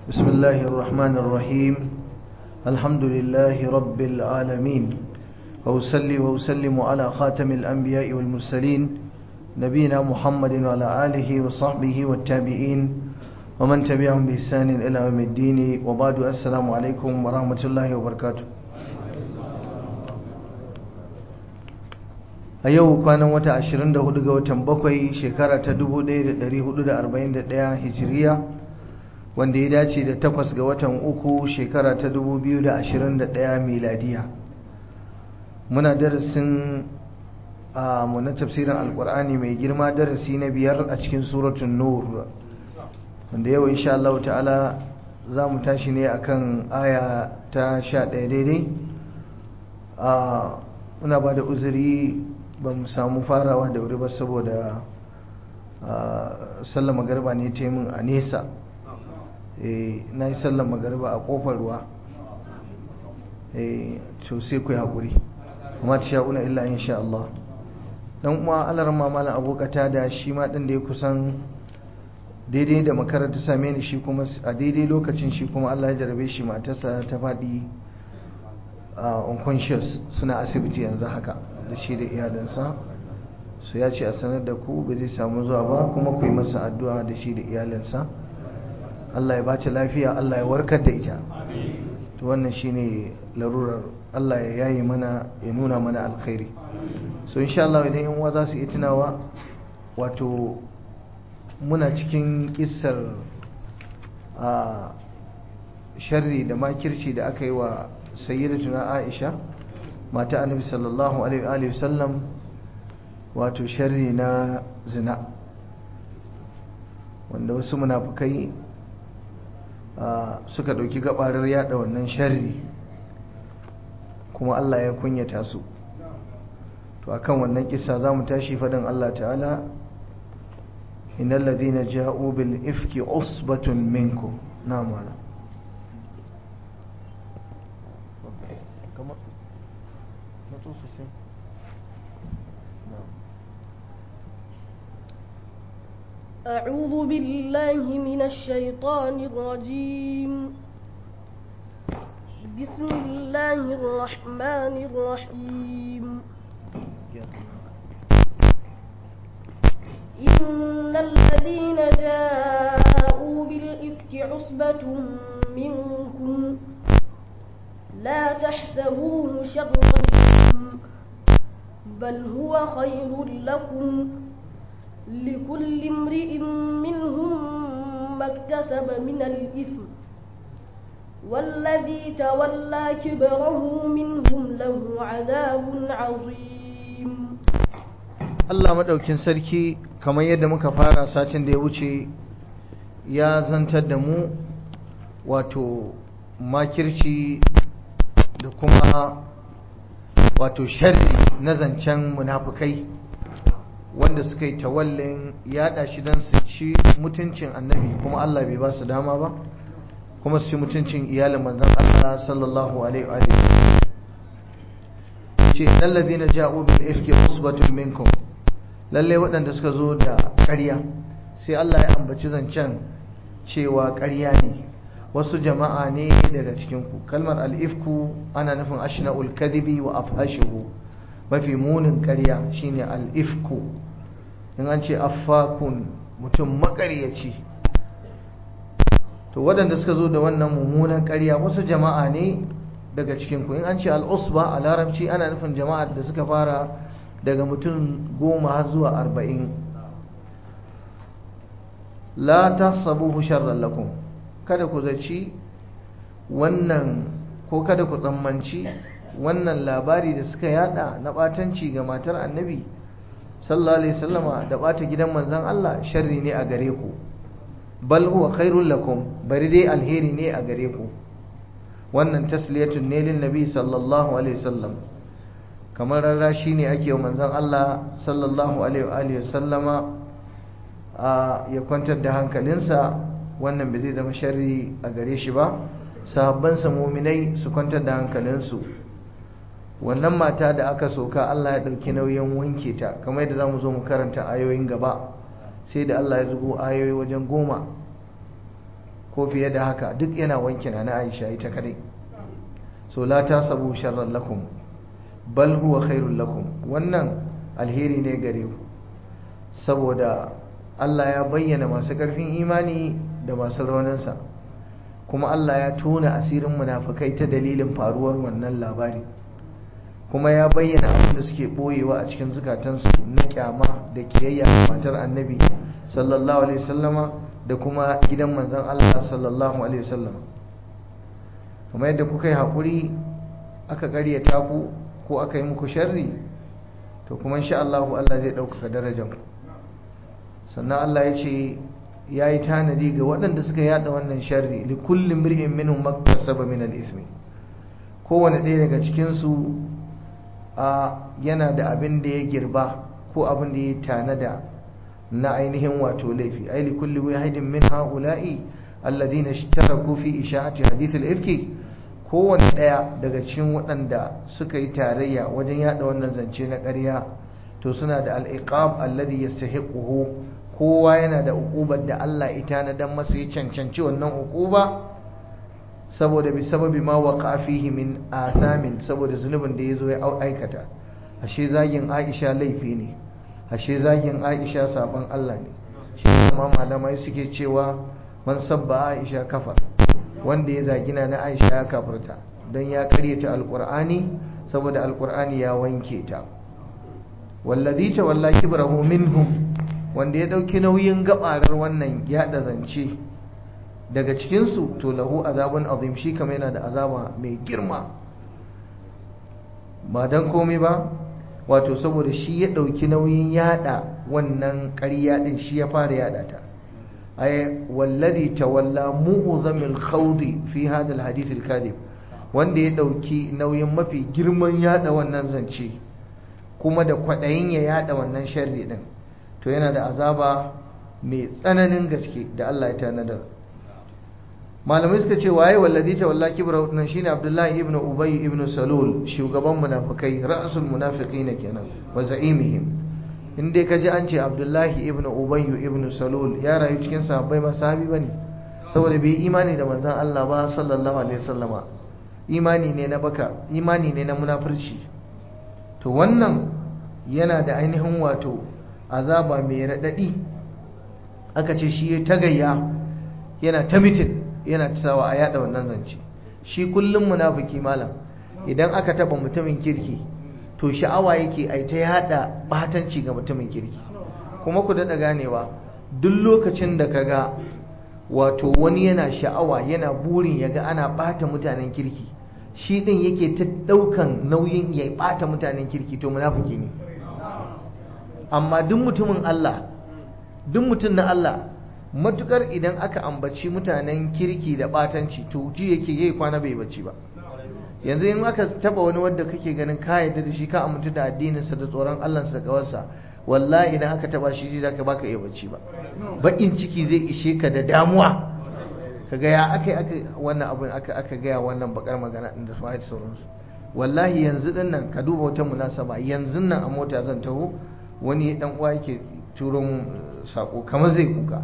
بسم الله الرحمن الرحيم الحمد لله رب العالمين وأسلي وأسلم على خاتم الأنبياء والمرسلين نبينا محمد وعلى آله وصحبه والتابعين ومن تبعهم بإحسان إلى يوم الدين وبعد السلام عليكم ورحمة الله وبركاته a yau kwanan wata 24 ga watan bakwai shekara ta 1441 hijiriya wanda ya dace da takwas ga watan uku shekara ta 2021 miladiya muna darasin a na tafsirin alkur'ani mai girma darasi na biyar a cikin suratun nur wanda yau insha Allah ta'ala za mu tashi ne akan aya ta 11 daidai muna ba da uzuri ba mu samu farawa da wuri ba saboda sallar magarba ne ta min a nesa na yi sallar magarba a kofar ruwa to sai ku haƙuri kuma ta sha'una illa insha Allah dan uwa alar mamala abokata da shi ma ɗin da ya kusan daidai da makaranta same ni shi kuma a daidai lokacin shi kuma Allah ya jarabe shi matarsa ta faɗi unconscious suna asibiti yanzu haka da shi da iyalinsa su ya ce a sanar da ku ba zai samu zuwa ba kuma ku yi masa addu'a da shi da iyalinsa Allah ya ba ta lafiya Allah ya warkar da ita to wannan shine larurar Allah ya yayi mana ya nuna mana alkhairi so insha Allah idan yan uwa za su yi tunawa wato muna cikin kissar a sharri da makirci da aka yi wa sayyidatuna Aisha mata annabi sallallahu alaihi wasallam wato sharri na zina wanda wasu munafukai suka dauki gabarar yada wannan sharri kuma Allah ya kunyata su to akan wannan kissa zamu tashi fadan Allah ta'ala innal ladhina ja'u bil ifki usbatun minkum na'am wala أعوذ بالله من الشيطان الرجيم بسم الله الرحمن الرحيم إن الذين جاءوا بالإفك عصبة منكم لا تحسبوه شرا لكم بل هو خير لكم لكل امرئ منهم ما اكتسب من الإثم والذي تولى كبره منهم له عذاب عظيم Allah madaukin sarki kamar yadda muka fara satin da ya wuce ya zantar da mu wato makirci da kuma wato sharri na zancen munafukai wanda suka yi tawallin yada shi don su ci mutuncin annabi kuma Allah bai ba su dama ba kuma su ci mutuncin iyalin manzon Allah sallallahu alaihi wa ce alladhina ja'u bil ifki usbatun minkum lalle waɗanda suka zo da ƙarya sai Allah ya ambaci zancen cewa ƙarya ne wasu jama'a ne daga cikin ku kalmar al-ifku ana nufin ashna'ul kadhibi wa afhashuhu mafi munin ƙarya shine al-ifku in an ce affakun mutum makaryaci to waɗanda suka zo da wannan mummunan ƙarya wasu jama'a ne daga cikinku in an ce al'usba a larabci ana nufin jama'ar da suka fara daga mutum goma har zuwa arba'in la ta sabu sharran lakum kada ku zaci wannan ko kada ku tsammanci wannan labari da suka yada na ɓatanci ga matar annabi sallallahu alaihi wasallama da bata gidan manzon Allah sharri ne a gare ku bal huwa khairul lakum bari dai alheri ne a gare ku wannan tasliyatun ne lin nabi sallallahu alaihi wasallam kamar rarrashi ne ake wa manzon Allah sallallahu alaihi wa alihi wasallama a ya kwantar da hankalinsa wannan bai zai zama sharri a gare shi ba sahabbansa muminai su kwantar da hankalinsu wannan mata da aka soka Allah ya ɗauki nauyin wanke ta kamar yadda za mu zo mu karanta ayoyin gaba sai da Allah ya zubo ayoyi wajen goma ko fiye da haka duk yana wanke na Aisha ita kadai so la tasabu sharran lakum bal huwa khairul lakum wannan alheri ne gare ku saboda Allah ya bayyana masu ƙarfin imani da masu rauninsa kuma Allah ya tona asirin munafukai ta dalilin faruwar wannan labari kuma ya bayyana abin da suke boyewa a cikin zukatansu na kyama da kiyayya matar annabi sallallahu alaihi wasallama da kuma gidan manzon Allah sallallahu alaihi wasallama kuma yadda kuka yi haƙuri aka ƙaryata ku ko aka yi muku sharri to kuma insha Allah Allah zai ɗaukaka darajar ku sannan Allah ya ce ya yi tanadi ga waɗanda suka yada wannan sharri li kullum mir'in minhum maktasaba min al-ismi kowane ɗaya daga cikinsu a yana da abin da ya girba ko abin da ya tanada na ainihin wato laifi ai li kulli wahidin min haula'i alladhina ishtaraku fi isha'ati hadith al-ifki kowane ɗaya daga cikin waɗanda suka yi tarayya wajen yada wannan zance na ƙarya to suna da al-iqab alladhi yastahiquhu kowa yana da uqubar da Allah ita na dan masa ya cancanci wannan uquba saboda bi sababi ma waqa fihi min athamin saboda zunubin da yazo ya aikata ashe zagin Aisha laifi ne ashe zagin Aisha saban Allah ne shi kuma malamai suke cewa man sabba Aisha kafar wanda ya zagina na Aisha ya kafirta dan ya karyata alqur'ani saboda alqur'ani ya wanke ta wallazi tawalla kibrahu minhum wanda ya ɗauki nauyin gabarar wannan yaɗa zance daga cikinsu to lahu azabun azim shi kama yana da azaba mai girma ba don komai ba wato saboda shi ya ɗauki nauyin yaɗa wannan ƙarya ɗin shi ya fara yaɗa ta ay wallazi tawalla mu'zamil khawdi fi hadha alhadith alkadhib wanda ya ɗauki nauyin mafi girman yaɗa wannan zance kuma da kwaɗayin ya yaɗa wannan sharri ɗin to yana da azaba mai tsananin gaske da Allah ya tanadar malamai suka ce waye wallazi ta walla kibra nan shine Abdullahi ibn Ubay ibn Salul shugaban munafikai ra'sul munafiqin kenan wa za'imihim in dai kaji an ce Abdullahi ibn Ubay ibn Salul ya rayu cikin sahabbai ba sahabi bane saboda bai imani da manzon Allah ba sallallahu alaihi wasallama imani ne na baka imani ne na munafurci to wannan yana da ainihin wato azaba mai raɗaɗi aka ce shi ya tagayya yana ta mitin yana sawa a yada wannan zance shi kullum munafiki malam idan aka taba mutumin kirki to sha'awa yake ai ta yada batanci ga mutumin kirki kuma ku daɗa ganewa duk lokacin da ka ga wato wani yana sha'awa yana burin ya ga ana ɓata mutanen kirki shi ɗin yake ta ɗaukan nauyin ya ɓata mutanen kirki to munafiki ne amma duk mutumin Allah duk mutum na Allah matukar idan aka ambaci mutanen kirki da batanci to ji yake yayi kwana bai bacci ba yanzu in aka taba wani wanda kake ganin ka yarda da shi ka amintu da addininsa da tsoron Allah da kawarsa wallahi idan aka taba shi zaka baka iya bacci ba bakin ciki zai ishe ka da damuwa kaga ya aka aka wannan abin aka aka gaya wannan bakar magana din da sauransu wallahi yanzu din nan ka duba wata munasaba yanzu nan a mota zan taho wani dan uwa yake turo mun sako kamar zai kuka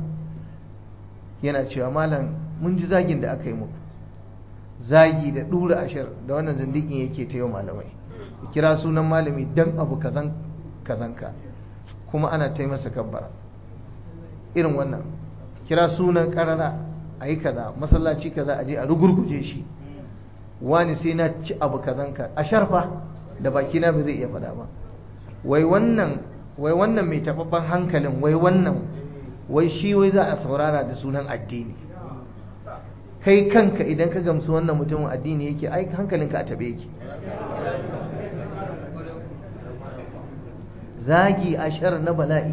yana cewa malam mun ji zagin da aka yi muku zagi da dura ashar da wannan zindikin yake ta yau malamai kira sunan malami dan abu kazan kazanka kuma ana ta masa kabbara irin wannan kira sunan karara a yi kaza masallaci kaza a je a rugurguje shi wani sai na ci abu kazanka a sharfa da bakina ba zai iya faɗa ba wai wannan wai wannan mai tababban hankalin wai wannan wai shi wai za a saurara da sunan addini kai kanka idan ka gamsu wannan mutumin addini yake ai hankalinka a tabe yake zagi ashar na bala'i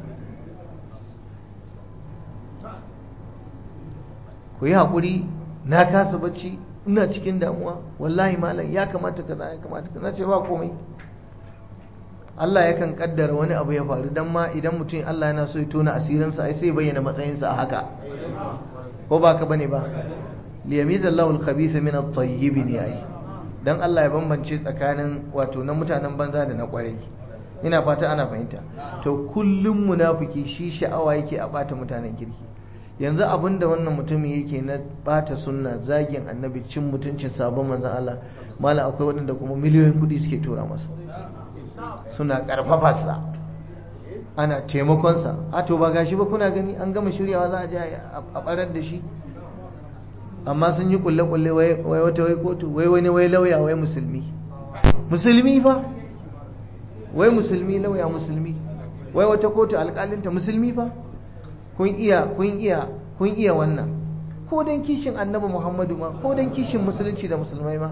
ku yi haƙuri na kasa bacci ina cikin damuwa wallahi malam ya kamata kaza ya kamata kaza ce ba komai Allah yakan kaddara wani abu ya faru dan ma idan mutum Allah yana so ya tona asirinsa ai sai bayyana matsayinsa a haka ko ba ka bane ba liyamizallahu al-khabitha min at-tayyib ne ai dan Allah ya bambance tsakanin wato na mutanen banza da na kwarai ina fata ana fahimta to kullum munafiki shi sha'awa yake a bata mutanen kirki yanzu abin da wannan mutumin yake na bata sunna zagin annabi cin mutuncin sabon manzan Allah mala akwai waɗanda kuma miliyoyin kuɗi suke tura masa suna ƙarfafarsa ana taimakonsa a to ba gashi ba kuna gani an gama shiryawa za a je a ɓarar da shi amma sun yi kulle-kulle wai wata wai kotu wai wani wai lauya wai musulmi musulmi fa wai musulmi lauya musulmi wai wata kotu alƙalinta musulmi fa kun iya kun iya kun iya wannan ko dan kishin annabi Muhammadu ma ko dan kishin musulunci da musulmai ma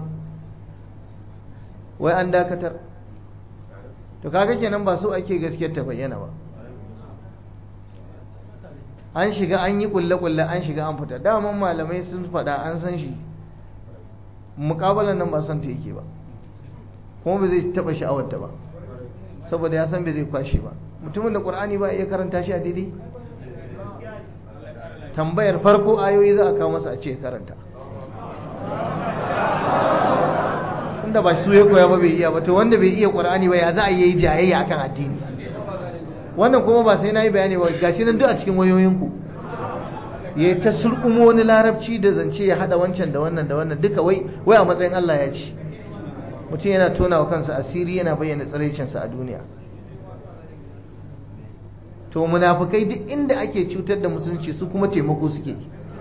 wai an dakatar to kaga kenan ba so ake gaskiyar ta bayyana ba an shiga an yi kulle-kulle an shiga an fita daman malamai sun faɗa an san shi muƙabalan nan ba son ta yake ba kuma ba zai taɓa sha'awarta ba saboda ya san bai zai kwashe ba mutumin da ƙur'ani ba iya karanta shi a daidai tambayar farko ayoyi za a kawo masa a ce karanta tunda ba su ya koya ba bai iya ba to wanda bai iya ƙur'ani ba ya za a yi jayayya akan addini wannan kuma ba sai na yi bayani ba gashi nan duk a cikin wayoyinku ya ta surkumo wani larabci da zance ya hada wancan da wannan da wannan duka wai wai a matsayin Allah ya ci mutum yana tona wa kansa asiri yana bayyana tsiraicinsa a duniya to munafukai duk inda ake cutar da musulunci su kuma taimako suke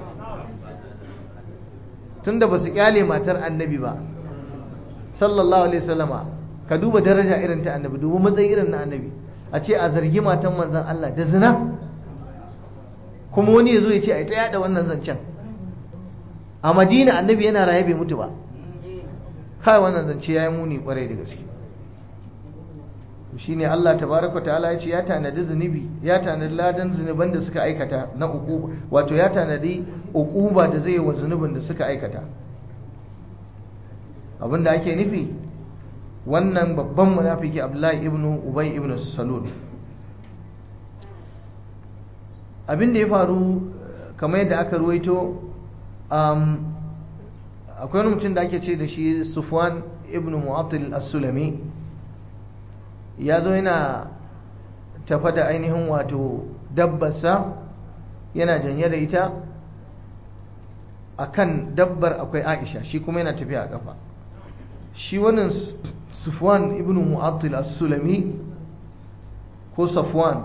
tunda ba su kyale matar annabi ba sallallahu alaihi wasallama ka duba daraja irin ta annabi duba matsayi irin na annabi a ce a zargi matan manzan Allah da zina kuma wani ya zo ya ce a yi ta yada wannan zancen a madina annabi yana raye bai mutu ba kai wannan zance ya yi muni kwarai da gaske shi ne Allah tabaraka ta'ala ya ce ya tanadi zunubi ya tanadi ladan zunuban da suka aikata na uquba wato ya tanadi uquba da zai yi wa zunubin da suka aikata abinda ake nufi wannan babban munafiki Abdullahi ibn Ubay ibn Salul abin da ya faru kamar yadda aka ruwaito akwai wani mutum da ake ce da shi Sufwan ibn Mu'attil as-Sulami ya zo yana tafa da ainihin wato dabbarsa yana janye da ita akan dabbar akwai Aisha shi kuma yana tafiya a kafa shi wannan Sufwan ibn Mu'attil as-Sulami ko Safwan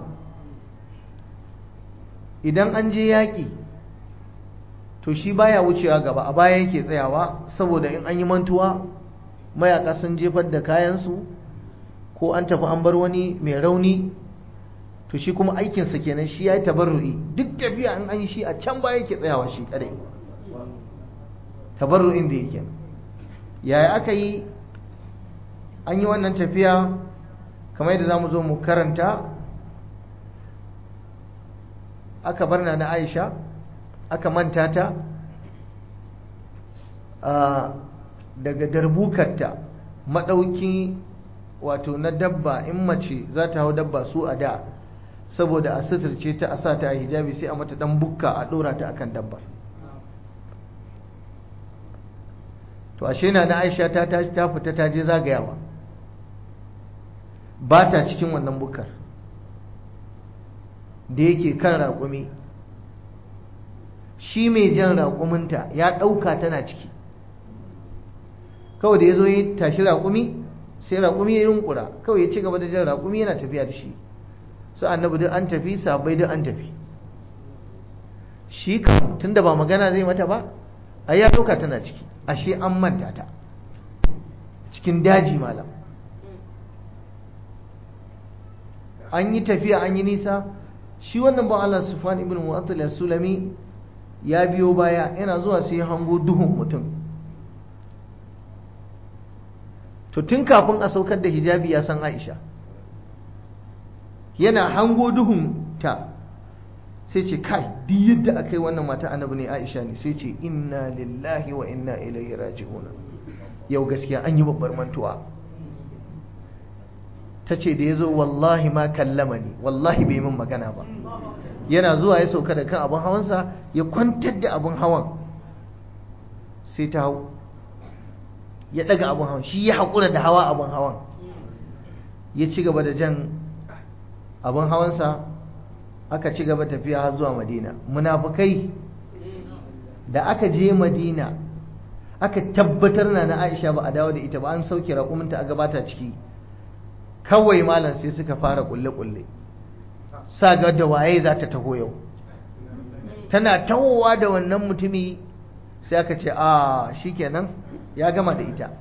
idan an je yaƙi to shi baya wucewa gaba a baya yake tsayawa saboda in an yi mantuwa mayaka sun jefar da kayansu ko an tafi an bar wani mai rauni to shi kuma aikinsa kenan shi ya yi tabarru'i duk tafiya in an yi shi a can baya yake tsayawa shi kadai tabarru'in da yake yaya aka yi an yi wannan tafiya kamar yadda za mu zo mu karanta aka bar na aisha aka manta ta daga darbukarta maɗauki wato na dabba in mace za ta hau dabba su a da saboda a suturce ta a sa ta a hijabi sai a mata ɗan bukka a ɗora ta akan dabbar to ashe na na aisha ta tashi ta fita ta je zagayawa ba ta cikin wannan bukkar da yake kan raƙumi shi mai jan raƙuminta ya ɗauka tana ciki kawai da ya zo ya tashi raƙumi sai raƙumi ya yunkura kawai ya ci gaba da jan raƙumi yana tafiya da shi su annabi duk an tafi sabai duk an tafi shi kam tunda ba magana zai mata ba a ya ɗauka tana ciki ashe an manta ta cikin daji malam an yi tafiya an yi nisa shi wannan ba Allah Sufyan ibn Mu'attal al-Sulami ya biyo baya yana zuwa sai ya hango duhun mutum to tun kafin a saukar da hijabi ya san Aisha yana hango duhun ta sai ce kai duk yadda aka yi wannan mata annabi ne Aisha ne sai ce inna lillahi wa inna ilaihi raji'un yau gaskiya an yi babbar mantuwa ta ce da ya zo wallahi ma kallama ni wallahi bai min magana ba yana zuwa ya sauka da kan abin hawansa ya kwantar da abin hawan sai ta hau ya daga abin hawan shi ya haƙura da hawa abin hawan ya ci gaba da jan abin hawansa aka ci gaba tafiya har zuwa madina munafukai da aka je madina aka tabbatar na na aisha ba a dawo da ita ba an sauke raƙuminta a gabata ciki kawai malam sai suka fara kulle-kulle sa ga da waye za ta taho yau tana tahowa da wannan mutumi sai aka ce a shikenan ya gama da ita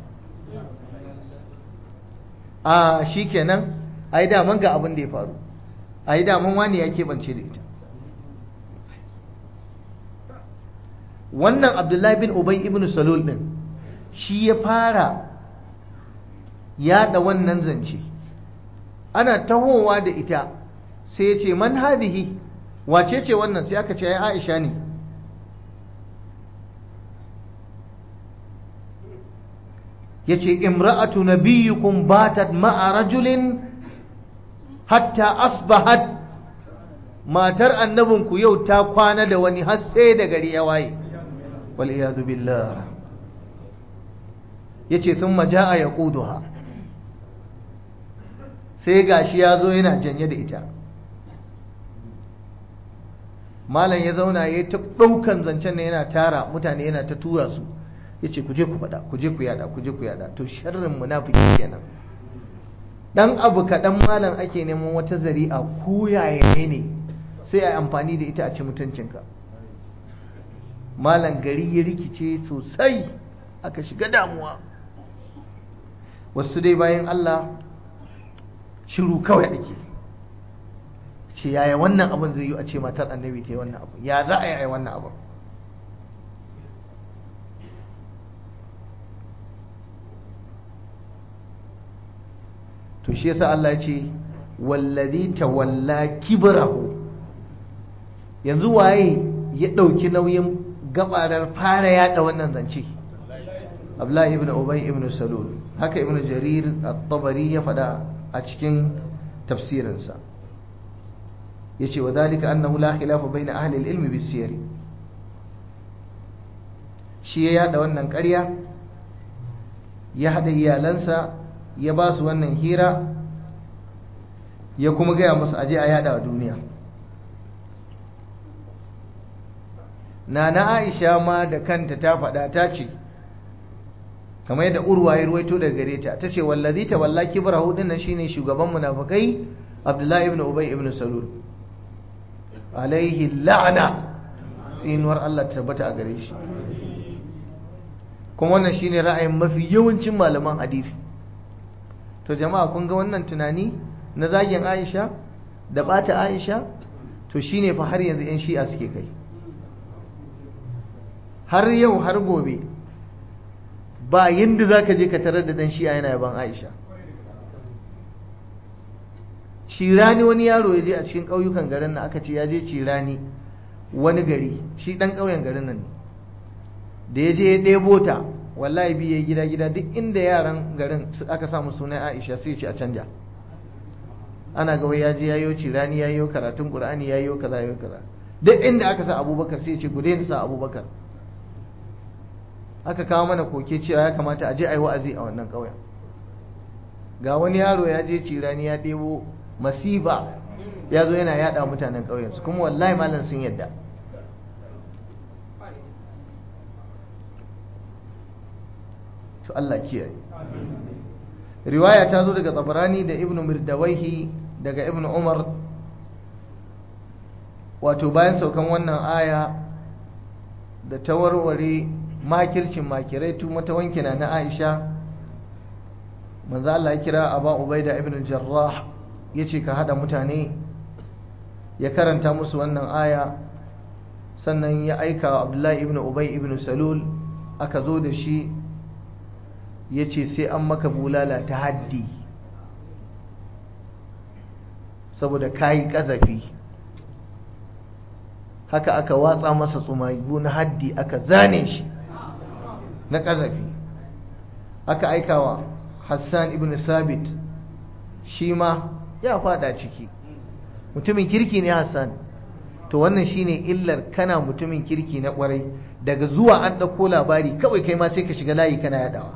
a shikenan ai daman ga abin da ya faru ai daman wani ya keɓance da ita wannan abdullahi bin ubay ibn salul din shi ya fara yada wannan zance ana tahowa da ita sai ya ce man hadihi wace ce wannan sai aka ce ya aisha ne ya ce imra'atu nabiyyukum batat ma'a rajulin hatta asbahat matar annabinku yau ta kwana da wani har sai da gari ya waye wal'iyadu billah ya ce sun maja'a ya ƙuduha sai gashi ya zo yana janye da ita malam ya zauna ya ta ɗaukan zancen na yana tara mutane yana ta tura su ya ce ku je ku faɗa ku je ku yada ku je ku yada to sharrin munafiki kenan dan abu kaɗan malam ake neman wata zari'a ko yaya ne sai a yi amfani da ita a ci mutuncinka malam gari ya rikice sosai aka shiga damuwa wasu dai bayan Allah shiru kawai ake ce yaya wannan abin zai yi a ce matar annabi ta yi wannan abu ya za a yi wannan abin to shi yasa Allah ya ce wallazi tawalla kibrahu yanzu waye ya dauki nauyin gabarar fara yada wannan zance Abdullahi ibn Ubay ibn Salul haka ibn Jarir at-Tabari ya fada a cikin tafsirinsa yace wadhalika annahu la khilafa baina ahli al-ilm bis-siyar shi ya yada wannan ƙarya ya hada iyalansa ya ba su wannan hira ya kuma gaya musu aje a yada a duniya nana aisha ma da kanta ta faɗa ta ce kamar yadda urwa ya ruwaito daga gare ta ta ce wallazi ta walla kibrahu dinnan shine shugaban munafikai abdullahi ibn ubay ibn salul alaihi la'ana tsinuwar Allah ta tabbata a gare shi kuma wannan shine ra'ayin mafi yawancin malaman hadisi to jama'a kun ga wannan tunani na zagin Aisha da bata Aisha to shine fa har yanzu 'yan shi'a suke kai har yau har gobe ba yadda za ka je ka tarar da dan shi'a yana yaban Aisha cirani wani yaro ya je a cikin ƙauyukan garin nan aka ce ya je cirani wani gari shi ɗan ƙauyen garin nan ne da ya je ya ɗebo ta wallahi biye gida gida duk inda yaran garin aka samu sunan Aisha sai ce a canja ana ga ya je yayo cirani yayo karatun Qur'ani yayo kaza yayo kaza duk inda aka sa Abubakar sai ce ku daina sa Abubakar aka kawo mana koke cewa ya kamata a je a yi wa'azi a wannan ƙauyen ga wani yaro ya je cirani ya ɗebo masiba ya zo yana yaɗa mutanen ƙauyensu kuma wallahi malam sun yadda to Allah kiyaye riwaya ta zo daga tsabarani da ibnu mirdawaihi daga ibnu umar wato bayan saukan wannan aya da ta warware makircin makirai tu mata wankina na aisha manzo Allah ya kira aba ubaida ibn jarrah yace ka hada mutane ya karanta musu wannan aya sannan ya aika wa abdullahi ibn ubay ibn salul aka zo da shi ya ce sai an maka bulala ta haddi saboda kayi ƙazafi haka aka watsa masa tsumagu na haddi aka zane shi na ƙazafi aka aikawa hassan ibn sabit shi ma ya fada ciki mutumin kirki ne hassan to wannan shine illar kana mutumin kirki na kwarai daga zuwa an ɗauko labari kawai kai ma sai ka shiga layi kana yadawa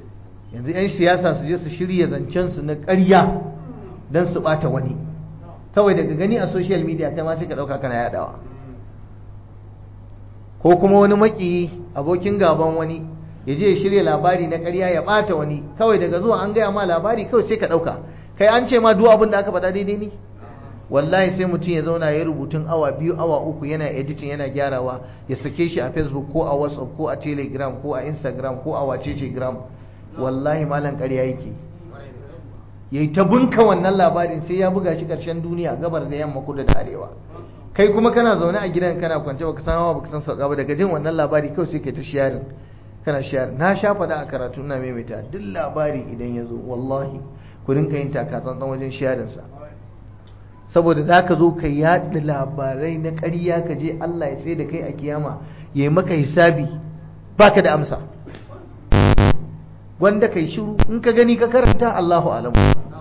yanzu 'yan siyasa su je su shirya zancensu na ƙarya don su ɓata wani kawai daga gani a social media kai ma sai ka ɗauka kana yaɗawa ko kuma wani maki abokin gaban wani ya je ya shirya labari na ƙarya ya ɓata wani kawai daga zuwa an gaya ma labari kawai sai ka ɗauka kai an ce ma duk abin da aka faɗa daidai ne wallahi sai mutum ya zauna ya rubutun awa biyu awa uku yana editing yana gyarawa ya sake shi a facebook ko a whatsapp ko a telegram ko a instagram ko a wacece gram wallahi malam ƙarya yake yayi ta bunka wannan labarin sai ya buga shi ƙarshen duniya gabar da yamma kudu da arewa kai kuma kana zaune a gidan kana kwance baka san hawa baka san sauka ba daga jin wannan labari kawai sai kai ta sharing kana sharing na sha faɗa a karatu ina maimaita duk labari idan ya zo wallahi ku rinka yin taka tsantsan wajen sharing sa saboda za ka zo ka yaɗa labarai na ƙarya ka je Allah ya tsaye da kai a kiyama ya yi maka hisabi baka da amsa wanda kai shiru in ka gani ka karanta Allahu alamu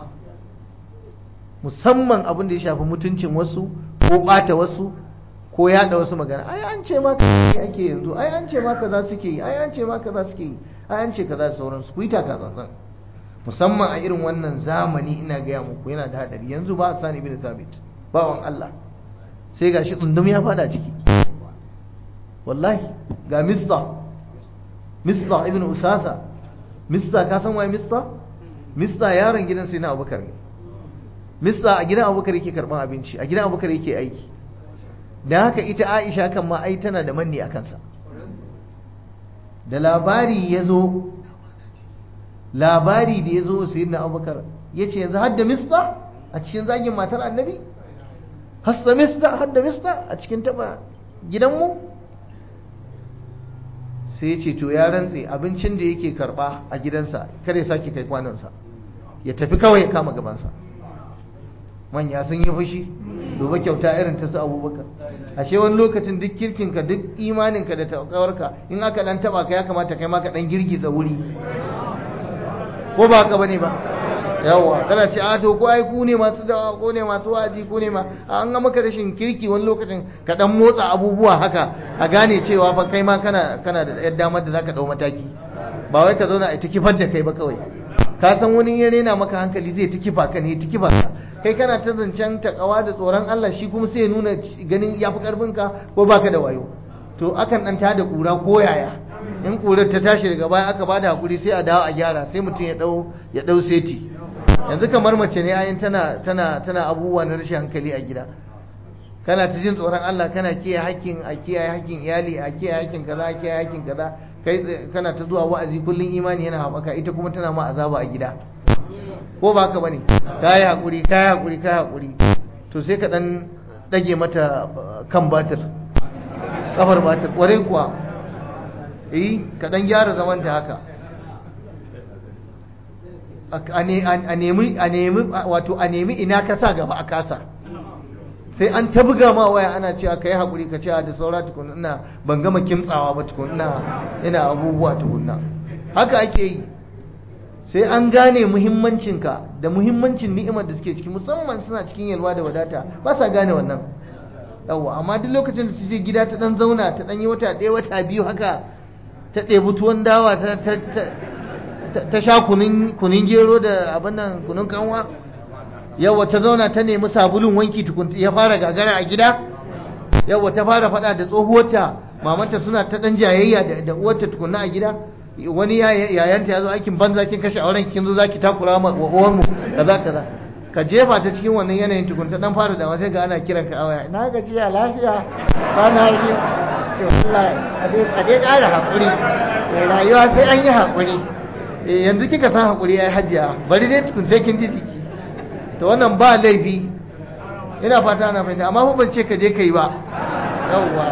musamman abin da ya shafi mutuncin wasu ko ɓata wasu ko yaɗa wasu magana ai an ce maka ake yanzu ai an ce maka za suke yi ai an ce maka za suke yi ai an ce kaza da sauransu ku yi taka tsantsan musamman a irin wannan zamani ina gaya muku yana da hadari yanzu ba a sani ibn thabit bawan Allah sai gashi tsundum ya fada ciki wallahi ga mista mista ibn usasa mista ka san waye mista mista yaron gidan sai na abubakar ne mista a gidan abubakar yake karban abinci a gidan abubakar yake aiki da haka ita aisha kan ma ai tana da manni a kansa da labari ya zo labari da ya zo sai na abubakar ya ce yanzu hadda mista a cikin zagin matar annabi hasta mista hadda mista a cikin taba gidanmu sai ya ce to ya rantse abincin da yake karba a gidansa kar ya sake kai kwanansa ya tafi kawai ya kama gabansa manya sun yi fushi duba kyauta irin ta su abubakar ashe wani lokacin duk kirkinka duk imaninka da takawarka in aka dan taba ka ya kamata kai ma ka dan girgiza wuri ko ba haka bane ba yawa kana ce a to ko ai ku ne masu dawa ko ne masu waji ko ne ma an ga maka rashin kirki wani lokacin ka dan motsa abubuwa haka a gane cewa fa kai ma kana kana da yadda damar da zaka dau mataki ba wai ka zauna a ta kifar da kai ba kawai ka san wani ya rena maka hankali zai ta kifa ka ne ta kifa ka kai kana ta zancen takawa da tsoron Allah shi kuma sai ya nuna ganin yafi karfin ka ko baka da wayo to akan dan tada kura ko yaya in kurar ta tashi daga baya aka bada hakuri sai a dawo a gyara sai mutum ya dau ya dau seti yanzu kamar mace ne ayin tana tana tana abubuwa na rashin hankali a gida kana ta jin tsoron Allah kana kiyaye hakkin a kiyaye hakkin iyali a kiyaye hakkin kaza a kiyaye hakkin kaza kai kana ta zuwa wa'azi kullun imani yana haɓaka ita kuma tana ma azaba a gida ko ba haka bane kai hakuri kai hakuri kai hakuri to sai ka dan dage mata kan batir kafar batir kware kuwa eh ka dan gyara zaman ta haka a nemi a nemi wato a nemi ina ka sa gaba a kasa sai an ta buga ma waya ana cewa kai hakuri ka cewa da saura tukun ina ban gama kimtsawa ba tukun ina ina abubuwa tukunna haka ake yi sai an gane muhimmancinka da muhimmancin ni'imar da suke ciki musamman suna cikin yalwa da wadata ba sa gane wannan yawwa amma duk lokacin da su je gida ta dan zauna ta dan yi wata ɗaya wata biyu haka ta ɗebi tuwon dawa ta ta sha kunin gero da abin nan kunun kanwa yawa ta zauna ta nemi sabulun wanki tukun ya fara gagara a gida yawa ta fara faɗa da tsohuwarta mamanta suna ta ɗan jayayya da uwarta tukunna a gida wani yayanta ya zo aikin banza kin kashe auren kin zo zaki takura wa uwar mu kaza kaza ka jefa ta cikin wannan yanayin tukun ta dan fara da sai ga ana kiran ka awaya na gajiya lafiya ba na yi to Allah a dai ƙara hakuri rayuwa sai an yi hakuri yanzu kika san hakuri ai hajiya bari dai tukun sai kin ji jiki to wannan ba laifi ina fata ana fahimta amma fa ban ce ka je ka yi ba yawwa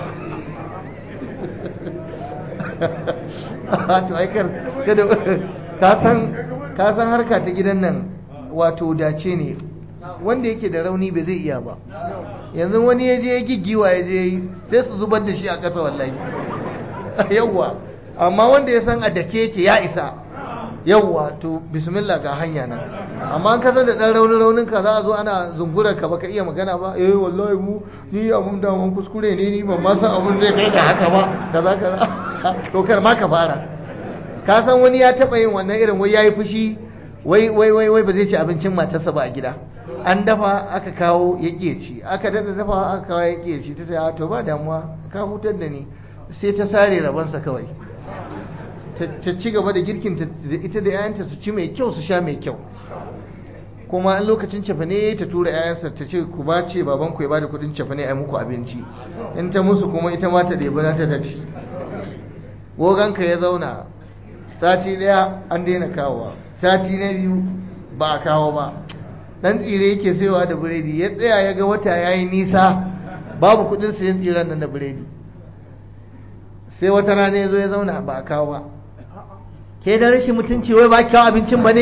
to aikar kada ka san ka san harka ta gidan nan wato dace ne wanda yake da rauni bai zai iya ba yanzu wani ya je ya giggiwa ya je sai su zubar da shi a ƙasa wallahi yawwa amma wanda ya san a dake yake ya isa yawwa to bismillah ga hanya nan amma an kasar da dan raunin raunin ka za a zo ana zungurar ka baka iya magana ba eh wallahi mu ni abun da mun kuskure ne ni ban ma san abun zai kai da haka ba kaza kaza to kar ma ka fara ka san wani ya taba yin wannan irin wai yayi fushi wai wai wai wai ba zai ci abincin matarsa ba a gida an dafa aka kawo ya ƙiye ci aka dada dafa aka kawo ya ƙiye ci ta sai a to ba damuwa ka hutar da ni sai ta sare rabansa kawai ta ci gaba da girkin ita da 'ya'yanta su ci mai kyau su sha mai kyau kuma an lokacin cefane ta tura 'ya'yansa ta ce ku ba ce baban ku ya bada kudin cefane a muku abinci in ta musu kuma ita ma ta ɗebi na ta ta ci goganka ya zauna sati ɗaya an daina kawowa sati na biyu ba a kawo ba dan tsire yake saiwa da biredi ya tsaya ya ga wata ya yi nisa babu kudin sayan tsiren nan da biredi sai wata rana ya zo ya zauna ba a kawo ba ke da rashin mutunci wai ba kawo abincin ba ne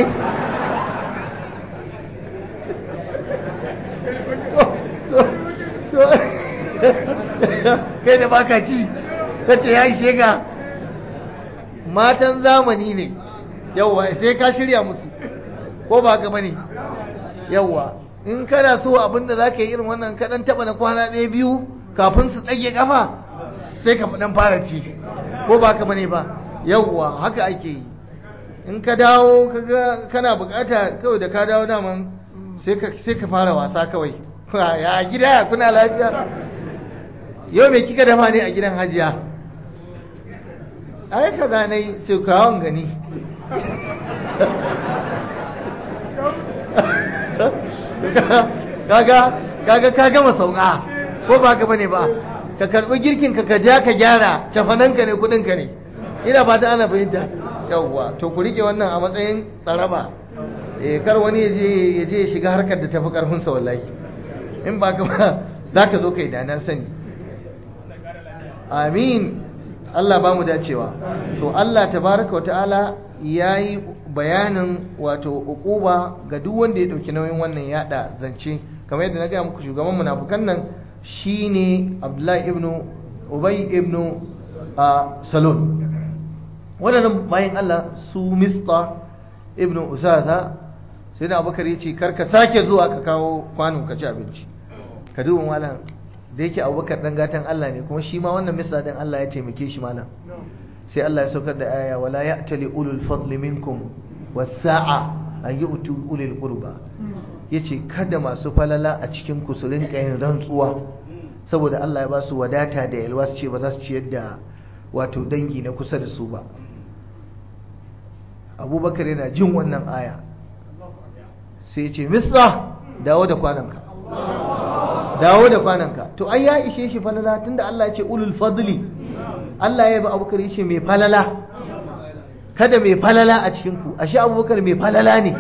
kai da baka ci kace ya ishe ga matan zamani ne yawwa sai ka shirya musu ko ba ka bane yawwa in kana so abinda za ka yi irin wannan kaɗan taɓa na kwana ɗaya biyu kafin su tsage kafa sai ka dan fara ci ko ba ka bane ba yawwa haka ake yi in ka dawo kaga kana bukata kawai da ka dawo daman sai ka fara wasa kawai ya gida kuna lafiya yau mai kika dafa ne a gidan hajiya ai ka zanai ce kawon gani kaga kaga ka gama sauka ko ba ka bane ba ka karbi girkin ka ka ja ka gyara cafananka ne kudinka ne ina fata ana fahimta yawwa to ku rike wannan a matsayin tsaraba eh kar wani ya je ya je ya shiga harkar da tafi karfin sa wallahi in ba ka ba zaka zo kai da na sani amin Allah ba mu dacewa to Allah tabaraka wa ta'ala yayi bayanin wato ukuba ga duk wanda ya dauki nauyin wannan yada zance kamar yadda na ga muku shugaban munafukan nan shine Abdullahi ibn Ubay ibn Salul waɗannan bayan Allah su Mista ibn Usasa sai da Abubakar ya ce karka sake zuwa ka kawo kwano ka ci abinci ka duba malam da yake Abubakar dan gatan Allah ne kuma shi ma wannan Mista din Allah ya taimake shi malam sai Allah ya saukar da aya wala ya'tali ulul fadli minkum was-sa'a an yu'tu ulil qurba yace kada masu falala a cikin ku su rinka yin rantsuwa saboda Allah ya ba su wadata da yalwa su ce ba za su ciyar da wato dangi na kusa da su ba abubakar yana jin wannan aya sai ya ce misra dawo da kwananka dawo da kwananka to ai ya ishe shi falala tunda Allah ya ce ulul fadli Allah ya ba abubakar ya ce mai falala kada mai falala a cikinku ashe abubakar mai falala ne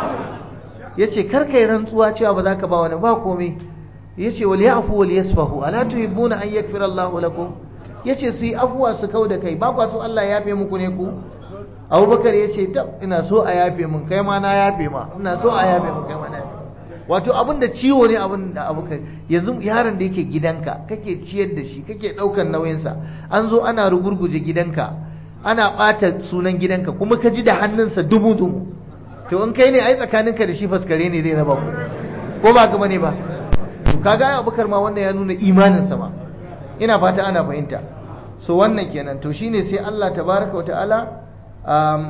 ya ce karkai rantsuwa cewa ba za ka ba wani ba komai ya ce wal ya'fu wal yasfahu ala tuhibbuna an yaghfira Allahu lakum ya ce su yi afuwa su kau da kai ba kwa so Allah ya yafe muku ne ku abubakar ya ce tab ina so a yafe mun kai ma na yafe ma ina so a yafe mun kai ma na yafe wato abin da ciwo ne abin da abubakar yanzu yaron da yake gidanka kake ciyar da shi kake ɗaukar nauyinsa an zo ana rugurguje gidanka ana ɓata sunan gidanka kuma ka ji da hannunsa dubu dubu to in kai ne ai tsakaninka da shi faskare ne zai raba ku ko ba gaba ne ba to kaga abubakar ma wannan ya nuna imaninsa ma ina fata ana fahimta so wannan kenan to shine sai Allah tabaraka wa ta'ala um,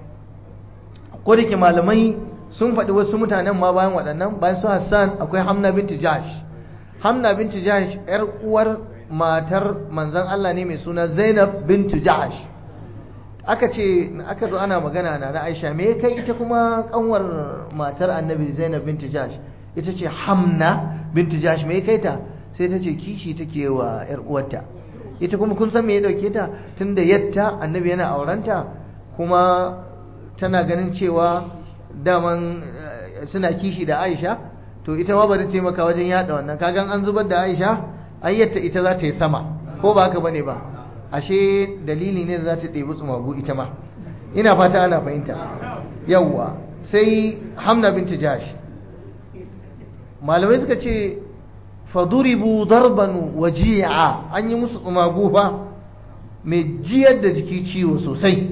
ko da ke malamai sun faɗi wasu mutanen ma bayan waɗannan bayan su Hassan akwai Hamna binti Jahsh Hamna binti Jahsh yar uwar matar manzon Allah ne mai suna Zainab binti Jahsh aka ce aka zo ana magana na na Aisha me kai ita kuma kanwar matar Annabi Zainab binti Jahsh ita ce Hamna binti Jahsh me kai ta sai ta ce kishi take wa ‘yar uwarta ita kuma kun san me ya dauke ta tun da yatta annabi yana aurenta kuma tana ganin cewa daman suna kishi da aisha to ita ma bari taimaka wajen yada wannan kagan an zubar da aisha ayyatta ita za ta yi sama ko ba haka bane ba ashe dalili ne da za ta ɗebi tsumagu ita ma ina fata ana fahimta yawwa sai hamna binta jash malamai suka ce faduribu darban waji'a an yi musu tsumagu fa mai jiyar da jiki ciwo sosai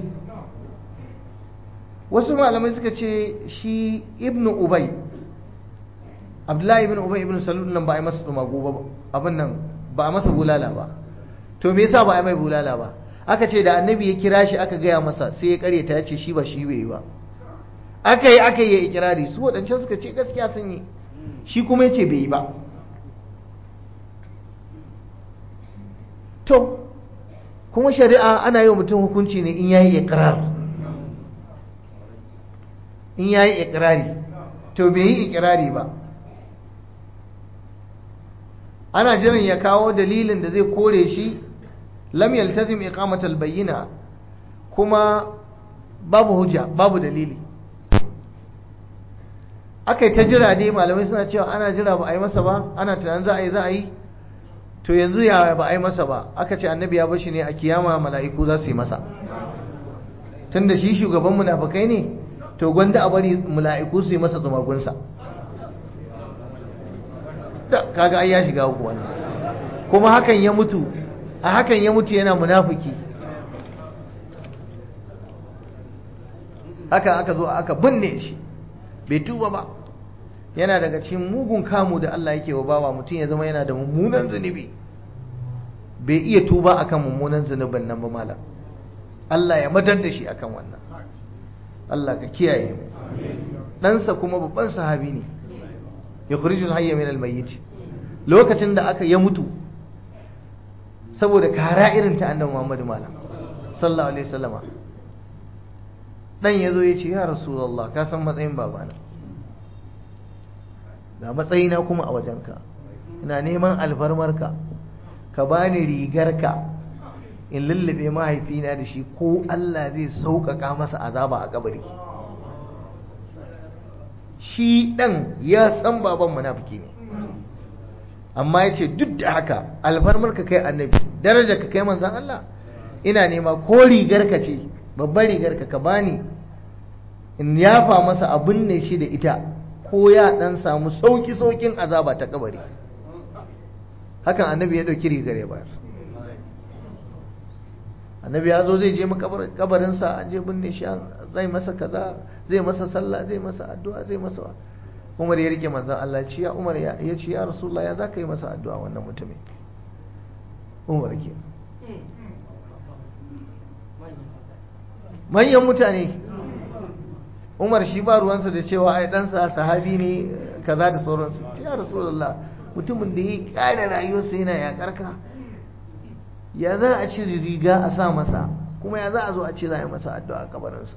wasu malamai suka ce shi ibnu ubay abdullahi ibn ubay ibn salul nan ba a yi masa tsumagu ba abin nan ba a masa bulala ba to me yasa ba a yi mai bulala ba aka ce da annabi ya kira shi aka gaya masa sai ya karyata ya ce shi ba shi bai yi ba aka yi aka yi ikirari su waɗancan suka ce gaskiya sun yi shi kuma ya ce bai yi ba to kuma shari'a ana yi wa mutum hukunci ne in yayi iqrar in yayi iqrari to bai yi iqrari ba ana jiran ya kawo dalilin da zai kore shi lam yaltazim iqamatal bayyina kuma babu hujja babu dalili akai ta jira dai malamai suna cewa ana jira ba a yi masa ba ana tunanin za a yi za a yi to yanzu ya ba a yi masa ba aka ce annabi ya bashi ne a kiyama mala'iku za su yi masa tunda shi shugaban munafikai ne to gwanda a bari mala'iku su yi masa tsumagunsa da kaga ai ya shiga uku wannan kuma hakan ya mutu a hakan ya mutu yana munafiki haka aka zo aka binne shi bai tuba ba yana daga cikin mugun kamu da Allah yake wa bawa mutum ya zama yana da mummunan zunubi bai iya tuba akan mummunan zunubin nan ba malam Allah ya madar da shi akan wannan Allah ka kiyaye mu ɗansa kuma babban sahabi ne yukhrijul hayya min al-mayyit lokacin da aka ya mutu saboda kara irin ta annabi Muhammad malam sallallahu alaihi wasallama dan yazo ya ce ya rasulullah ka san matsayin babana ga matsayina kuma a wajenka ina neman alfarmarka ka bani rigarka in lullube mahaifina da shi ko Allah zai sauƙaƙa masa azaba a kabari shi ɗan ya san baban munafiki ne amma ya ce duk da haka alfarmarka kai annabi daraja ka kai manzan Allah ina nema ko rigarka ce babbar rigarka ka bani in yafa masa abin ne shi da ita ko ya dan samu sauki saukin azaba ta kabari hakan annabi ya dauki rigar ya bayar annabi ya zo zai je kabarinsa an je binne shi zai masa kaza zai masa sallah zai masa addu'a zai masa umar ya rike manzan Allah ci ya umar ya ce ya rasulullah ya za ka yi masa addu'a wannan mutumin umar ke manyan mutane umar shi ba ruwansa da cewa ai ɗansa sahabi ne kaza da sauransu ya rasulullah mutumin da ya ƙara rayuwarsa yana yaƙar ka ya za a cire riga a sa masa kuma ya za a zo a ce za a yi masa addu'a a kabarinsa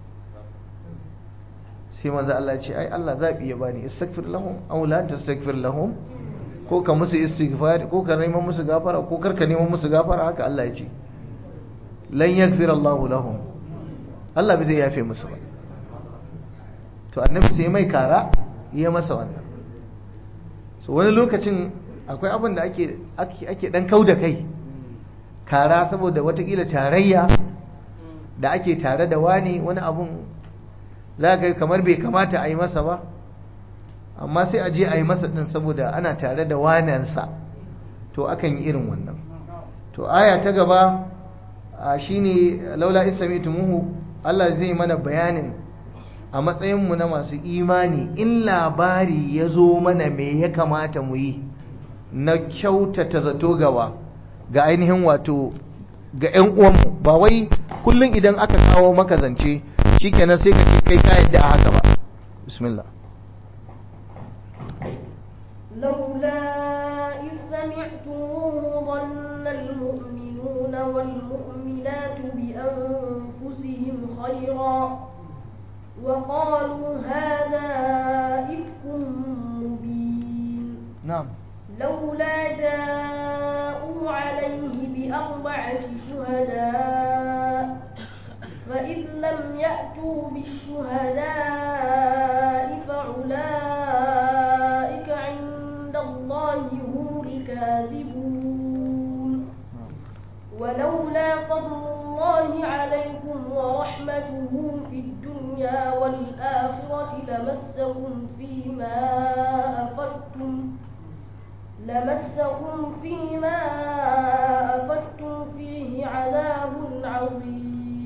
sai manzo Allah ce ai Allah zabi ya bani istaghfir lahum aw la tastaghfir lahum ko ka musu istighfar ko ka neman musu gafara ko kar ka neman musu gafara haka Allah ya ce lan yaghfir Allahu lahum Allah bai zai yafe musu ba to annabi sai mai kara ya masa wannan so wani lokacin akwai abin da ake ake dan kauda kai kara saboda watakila tarayya da ake tare da wani wani abun za ka kamar bai kamata a yi masa ba amma sai a je a yi masa ɗin saboda ana tare da wanansa to akan yi irin wannan to aya ta gaba shine laula isami'tumuhu Allah zai mana bayanin a matsayinmu na masu imani in labari ya zo mana me ya kamata mu yi na kyautata zato gawa ga ainihin wato ga 'yan uwanmu ba wai kullum idan aka kawo maka zance shikenan sai ka ce kai ka yadda a haka ba bismillah لولا إذ سمعتموه ظن المؤمنون والمؤمنات بأنفسهم خيرا وقالوا هذا إفك مبين نعم لولا جاءوا عليه بأربعة شهداء فإذ لم يأتوا بالشهداء فأولئك عند الله هم الكاذبون ولولا فضل الله عليكم ورحمته في الدنيا والآخرة لمسكم فيما أفدتم لمسكم فيما أفدتم فيه عذاب عظيم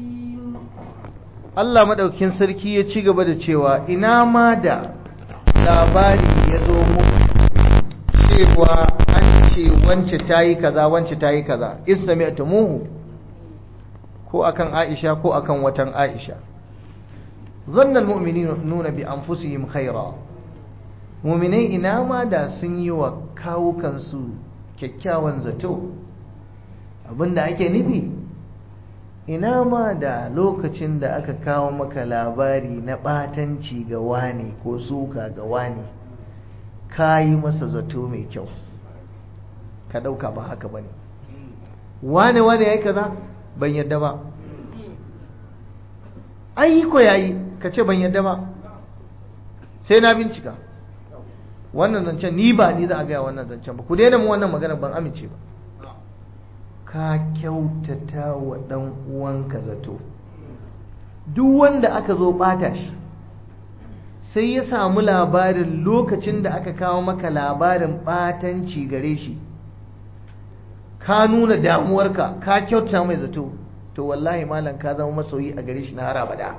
Allah madaukin sarki ya ci gaba da cewa ina ma da labari ya zo muku cewa an ce wance ta yi kaza wance ta yi kaza isami'tumuhu ko akan Aisha ko akan watan Aisha zanna almu'minuna bi anfusihim khaira muminai ina ma da sun yi wa kawukansu kyakkyawan zato abinda ake nufi ina ma da lokacin da aka kawo maka labari na ɓatanci ga wani ko suka ga wani ka yi masa zato mai kyau ka ɗauka ba haka ba ne wane wane ya yi kaza ban yadda ba aiko ya yi ka ce ban yadda ba sai na bincika wannan zancen ni ba ni za a gaya wannan zancen ba ku daina mu wannan magana ban amince ba ka kyautata wa ɗan uwanka zato duk wanda aka zo ɓata shi sai ya samu labarin lokacin da aka kawo maka labarin ɓatanci gare shi ka nuna damuwarka ka kyauta mai zato to wallahi malam ka zama masoyi a gare shi na har abada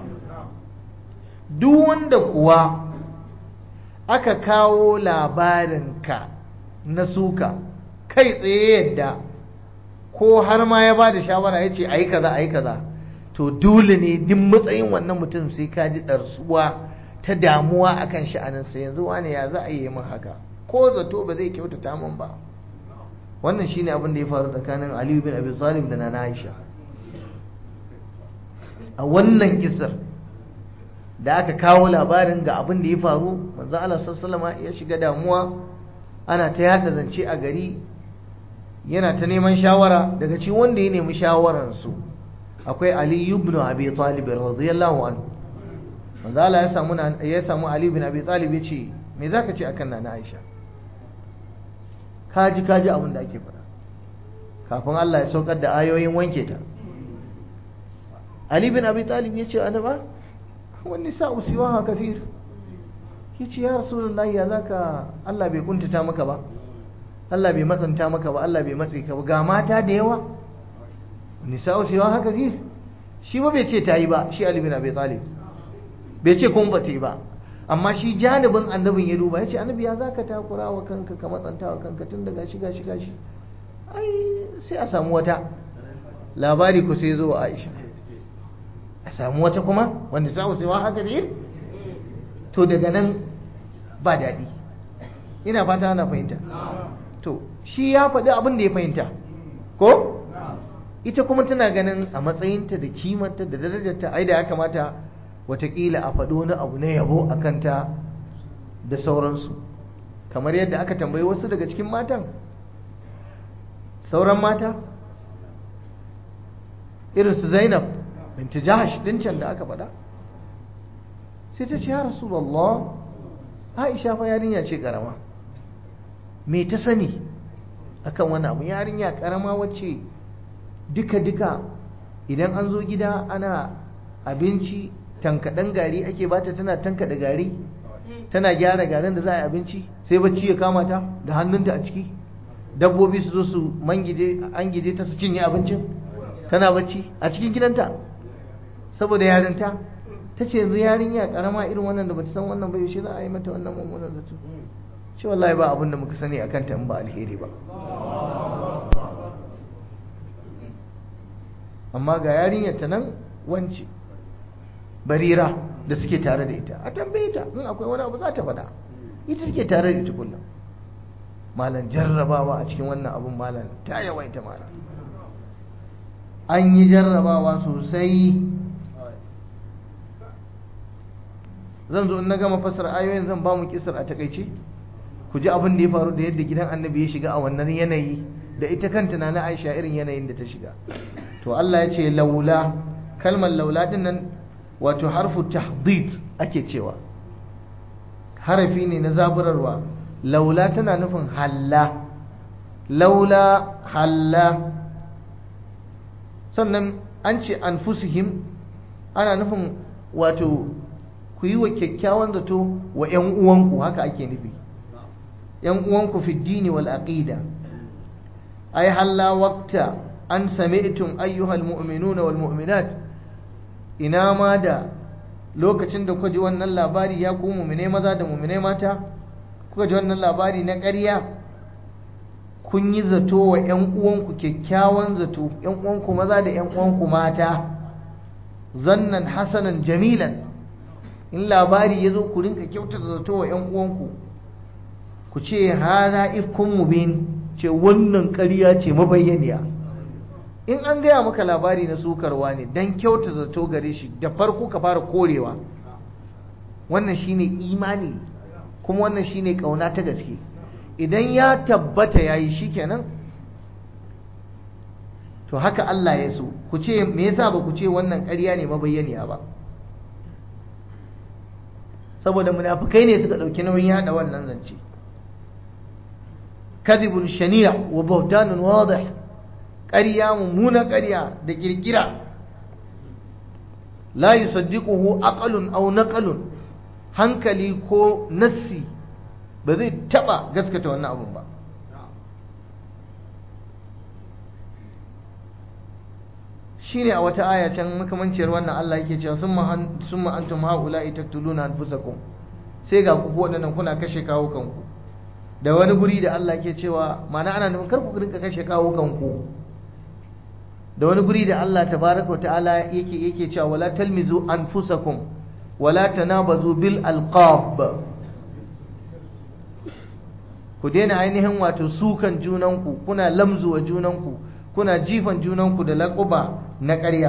duk wanda kuwa aka kawo labarinka na suka kai tsaye yadda ko har ma ya ba da shawara ya ce a yi kaza a yi kaza to dole ne duk matsayin wannan mutum sai ka ji ɗarsuwa ta damuwa akan sha'aninsa yanzu wane ya za a yi min haka ko zato ba zai kyautata min ba wannan shine abin da ya faru tsakanin Aliyu bin Abi Talib da Nana Aisha a wannan kisar da aka kawo labarin ga abin da ya faru manzo Allah sallallahu ya shiga damuwa ana ta yada zance a gari yana ta neman shawara daga cikin wanda ya nemi shawaran su akwai Ali ibn Abi Talib radiyallahu anhu manzo Allah ya samu ya samu Ali ibn Abi Talib ya ce me zaka ce akan Nana Aisha kaji kaji abin da ake faɗa kafin Allah ya saukar da ayoyin wanke ta Ali bin Abi Talib ya ce annaba wani sa'u siwaha kathir yace ya rasulullahi ya zaka Allah bai kuntata maka ba Allah bai matsanta maka ba Allah bai matsi ka ba ga mata da yawa nisa'u siwaha kathir shi ba bai ce ta yi ba shi Ali bin Abi Talib bai ce kun ba ta yi ba amma shi janibin annabin ya duba ya ce annabi ya za ka takura wa kanka ka matsanta wa kanka tun daga shiga shiga shi ai sai a samu wata labari ku sai zo wa aisha a samu wata kuma wanda za sai wa haka ne to daga nan ba daɗi ina fata ana fahimta to shi ya faɗi abin da ya fahimta ko ita kuma tana ganin a matsayinta da kimanta da darajarta ai da ya kamata watakila a faɗo wani abu na yabo a kanta da sauransu kamar yadda aka tambayi wasu daga cikin matan sauran mata irinsu zainab binti jahash can da aka faɗa sai ta ce ya rasulallah aisha fa yarinya ce karama me ta sani akan wani abu yarinya karama wacce duka-duka idan an zo gida ana abinci tankaɗen gari ake bata tana tankaɗe gari tana gyara garin da za a yi abinci sai bacci ya kama ta da hannunta a ciki dabbobi su zo su mangije an gije ta su cinye abincin tana bacci a cikin gidanta saboda yarinta ta ce yanzu yarinya karama irin wannan da bata san wannan ba yaushe za a yi mata wannan mummunan zato ce wallahi ba abin da muka sani akan ta in ba alheri ba amma ga yarinyar ta nan wance barira da suke tare da ita a tambaye ta in akwai wani abu za ta faɗa ita suke tare da ita kullum malam jarrabawa a cikin wannan abun malam ta yawaita malam an yi jarrabawa sosai zan zo in na gama fasar ayoyin zan ba mu kisar a takaice ku ji abin da ya faru da yadda gidan annabi ya shiga a wannan yanayi da ita kanta na aisha irin yanayin da ta shiga to Allah ya ce laula kalmar laula din nan wato harfu tahdid ake cewa harafi ne na zaburarwa laula tana nufin halla laula halla sannan an ce anfusihim ana nufin wato ku yi wa kyakkyawan zato wa 'yan uwanku haka ake nufi 'yan uwanku fi dini wal aqida ai halla waqta an sami'tum ayyuhal mu'minuna wal mu'minat ina ma da lokacin da kuka ji wannan labari ya ku mu'mine maza da mu'mine mata kuka ji wannan labari na ƙarya kun yi zato wa 'yan uwanku kyakkyawan zato 'yan uwanku maza da 'yan uwanku mata zannan hasanan jamilan in labari ya zo ku rinka kyautar zato wa 'yan uwanku ku ce haza ifkun mubin ce wannan ƙarya ce mabayyaniya in an gaya maka labari na sukarwa ne don kyauta zato gare shi da farko ka fara korewa wannan shine imani kuma wannan shine ƙauna ta gaske idan ya tabbata ya yi shi kenan to haka Allah ya so ku ce me yasa ba ku ce wannan ƙarya ne mabayyaniya ba saboda munafukai ne suka ɗauki nauyin yada wannan zance kadhibun shani'a wa bautanun wadih ƙarya mummuna ƙarya da kirkira la yusaddiquhu aqalun aw naqalun hankali ko nassi ba zai taba gaskata wannan abun ba shine a wata aya can makamanciyar wannan Allah yake cewa summa summa antum haula'i taktuluna anfusakum sai ga ku waɗannan kuna kashe kawo kanku da wani guri da Allah ke cewa mana ana nufin kar ku rinka kashe kawo kanku da wani guri da Allah tabaraka wa ta'ala yake yake cewa wala talmizu anfusakum wala tanabazu bil alqab ku daina ainihin wato sukan junanku kuna lamzuwa junanku kuna jifan junanku da laƙuba na ƙarya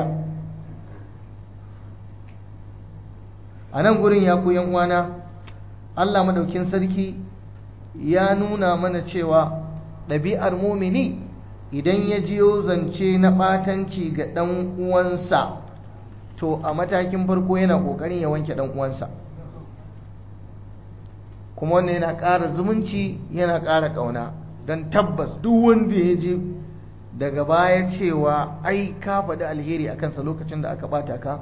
a nan gurin ya ku uwana Allah madaukin sarki ya nuna mana cewa ɗabi'ar mumini idan ya jiyo zance na ɓatanci ga ɗan uwansa to a matakin farko yana ƙoƙarin ya wanke ɗan uwansa kuma wannan yana ƙara zumunci yana ƙara ƙauna don tabbas duk wanda ya ji daga baya cewa ai ka faɗi alheri a kansa lokacin da aka ɓata ka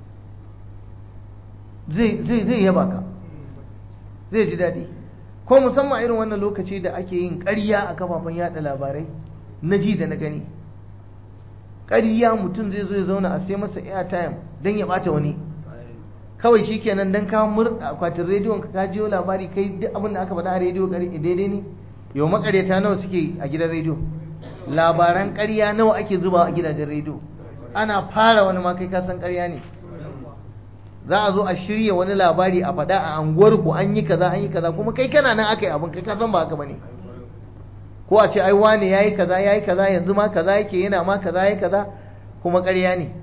zai yaba ka zai ji daɗi ko musamman irin wannan lokaci da ake yin ƙarya a kafafen yada labarai na ji da na gani ƙarya mutum zai zo ya zauna a sai masa airtime don ya ɓata wani kawai shi kenan don kawo murɗa akwatin rediyon ka ka jiyo labari kai duk abin da aka faɗa a rediyo daidai ne yau makareta nawa suke a gidan rediyo labaran ƙarya nawa ake zuba a gidajen rediyo ana fara wani ma kai ka san ƙarya ne za a zo a shirya wani labari a faɗa a anguwar ku an yi kaza an yi kaza kuma kai kana nan aka yi abin kai ka san ba haka bane ko a ce ai wane yayi kaza yayi kaza yanzu ma kaza yake yana ma kaza yayi kaza kuma ƙarya ne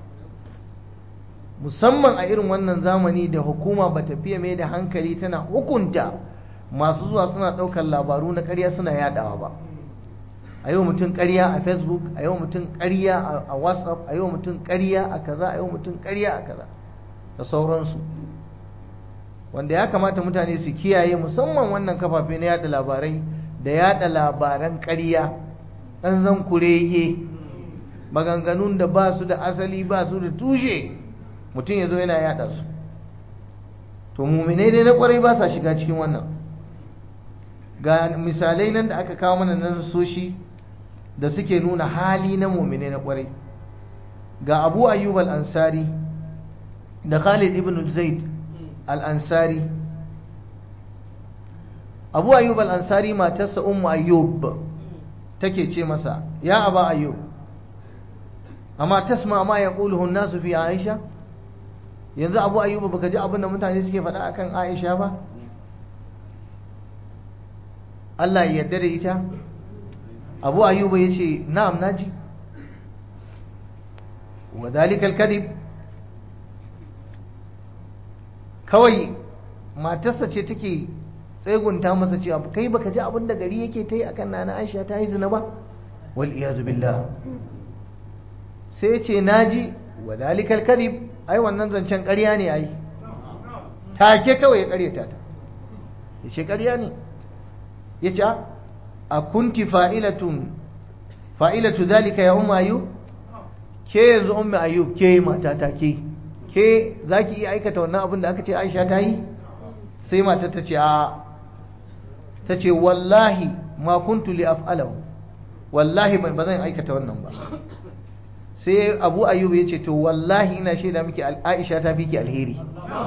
musamman a irin wannan zamani da hukuma ba ta fiye mai da hankali tana hukunta masu zuwa suna ɗaukar labaru na ƙarya suna yaɗawa ba a yau mutum ƙarya a facebook a yau mutum ƙarya a whatsapp a yau mutum ƙarya a kaza a yau mutum ƙarya a kaza da sauransu wanda ya kamata mutane su kiyaye musamman wannan kafafe na yada labarai da yada labaran ƙarya ɗan zan kurege maganganun da ba su da asali ba su da tushe mutum ya zo yana yada su to muminai dai na kwarai ba sa shiga cikin wannan ga misalai nan da aka kawo mana na soshi da suke nuna hali na muminai na kwarai ga abu ayyub al-ansari da khalid ibn zaid al-ansari abu ayyub al-ansari matarsa ummu ayyub take ce masa ya aba ayyub amma tasma ma yaquluhu an-nasu fi aisha yanzu abu ayyuba baka ji abin da mutane suke faɗa akan aisha ba Allah ya yarda da ita abu ayyuba ya ce na'am naji wa zalikal kadib kawai matarsa ce take tsegunta masa cewa kai baka ji abin da gari yake ta yi akan nana aisha ta yi zina ba wal iyazu billah sai ya ce naji wa zalikal kadib ai wannan zancen ƙarya ne ai take kawai ya ƙaryata ta ya ce ƙarya ne ya ce a kunti fa'ilatun fa'ilatu zalika ya umma ayyub ke yanzu umma ayyub ke mata ta ke ke za ki iya aikata wannan abin da aka ce aisha ta yi sai mata ta ce a ta ce wallahi ma kuntu li af'alahu wallahi ba zan aikata wannan ba sai abu ayyub ya ce to wallahi ina shaida miki aisha ta fi ki alheri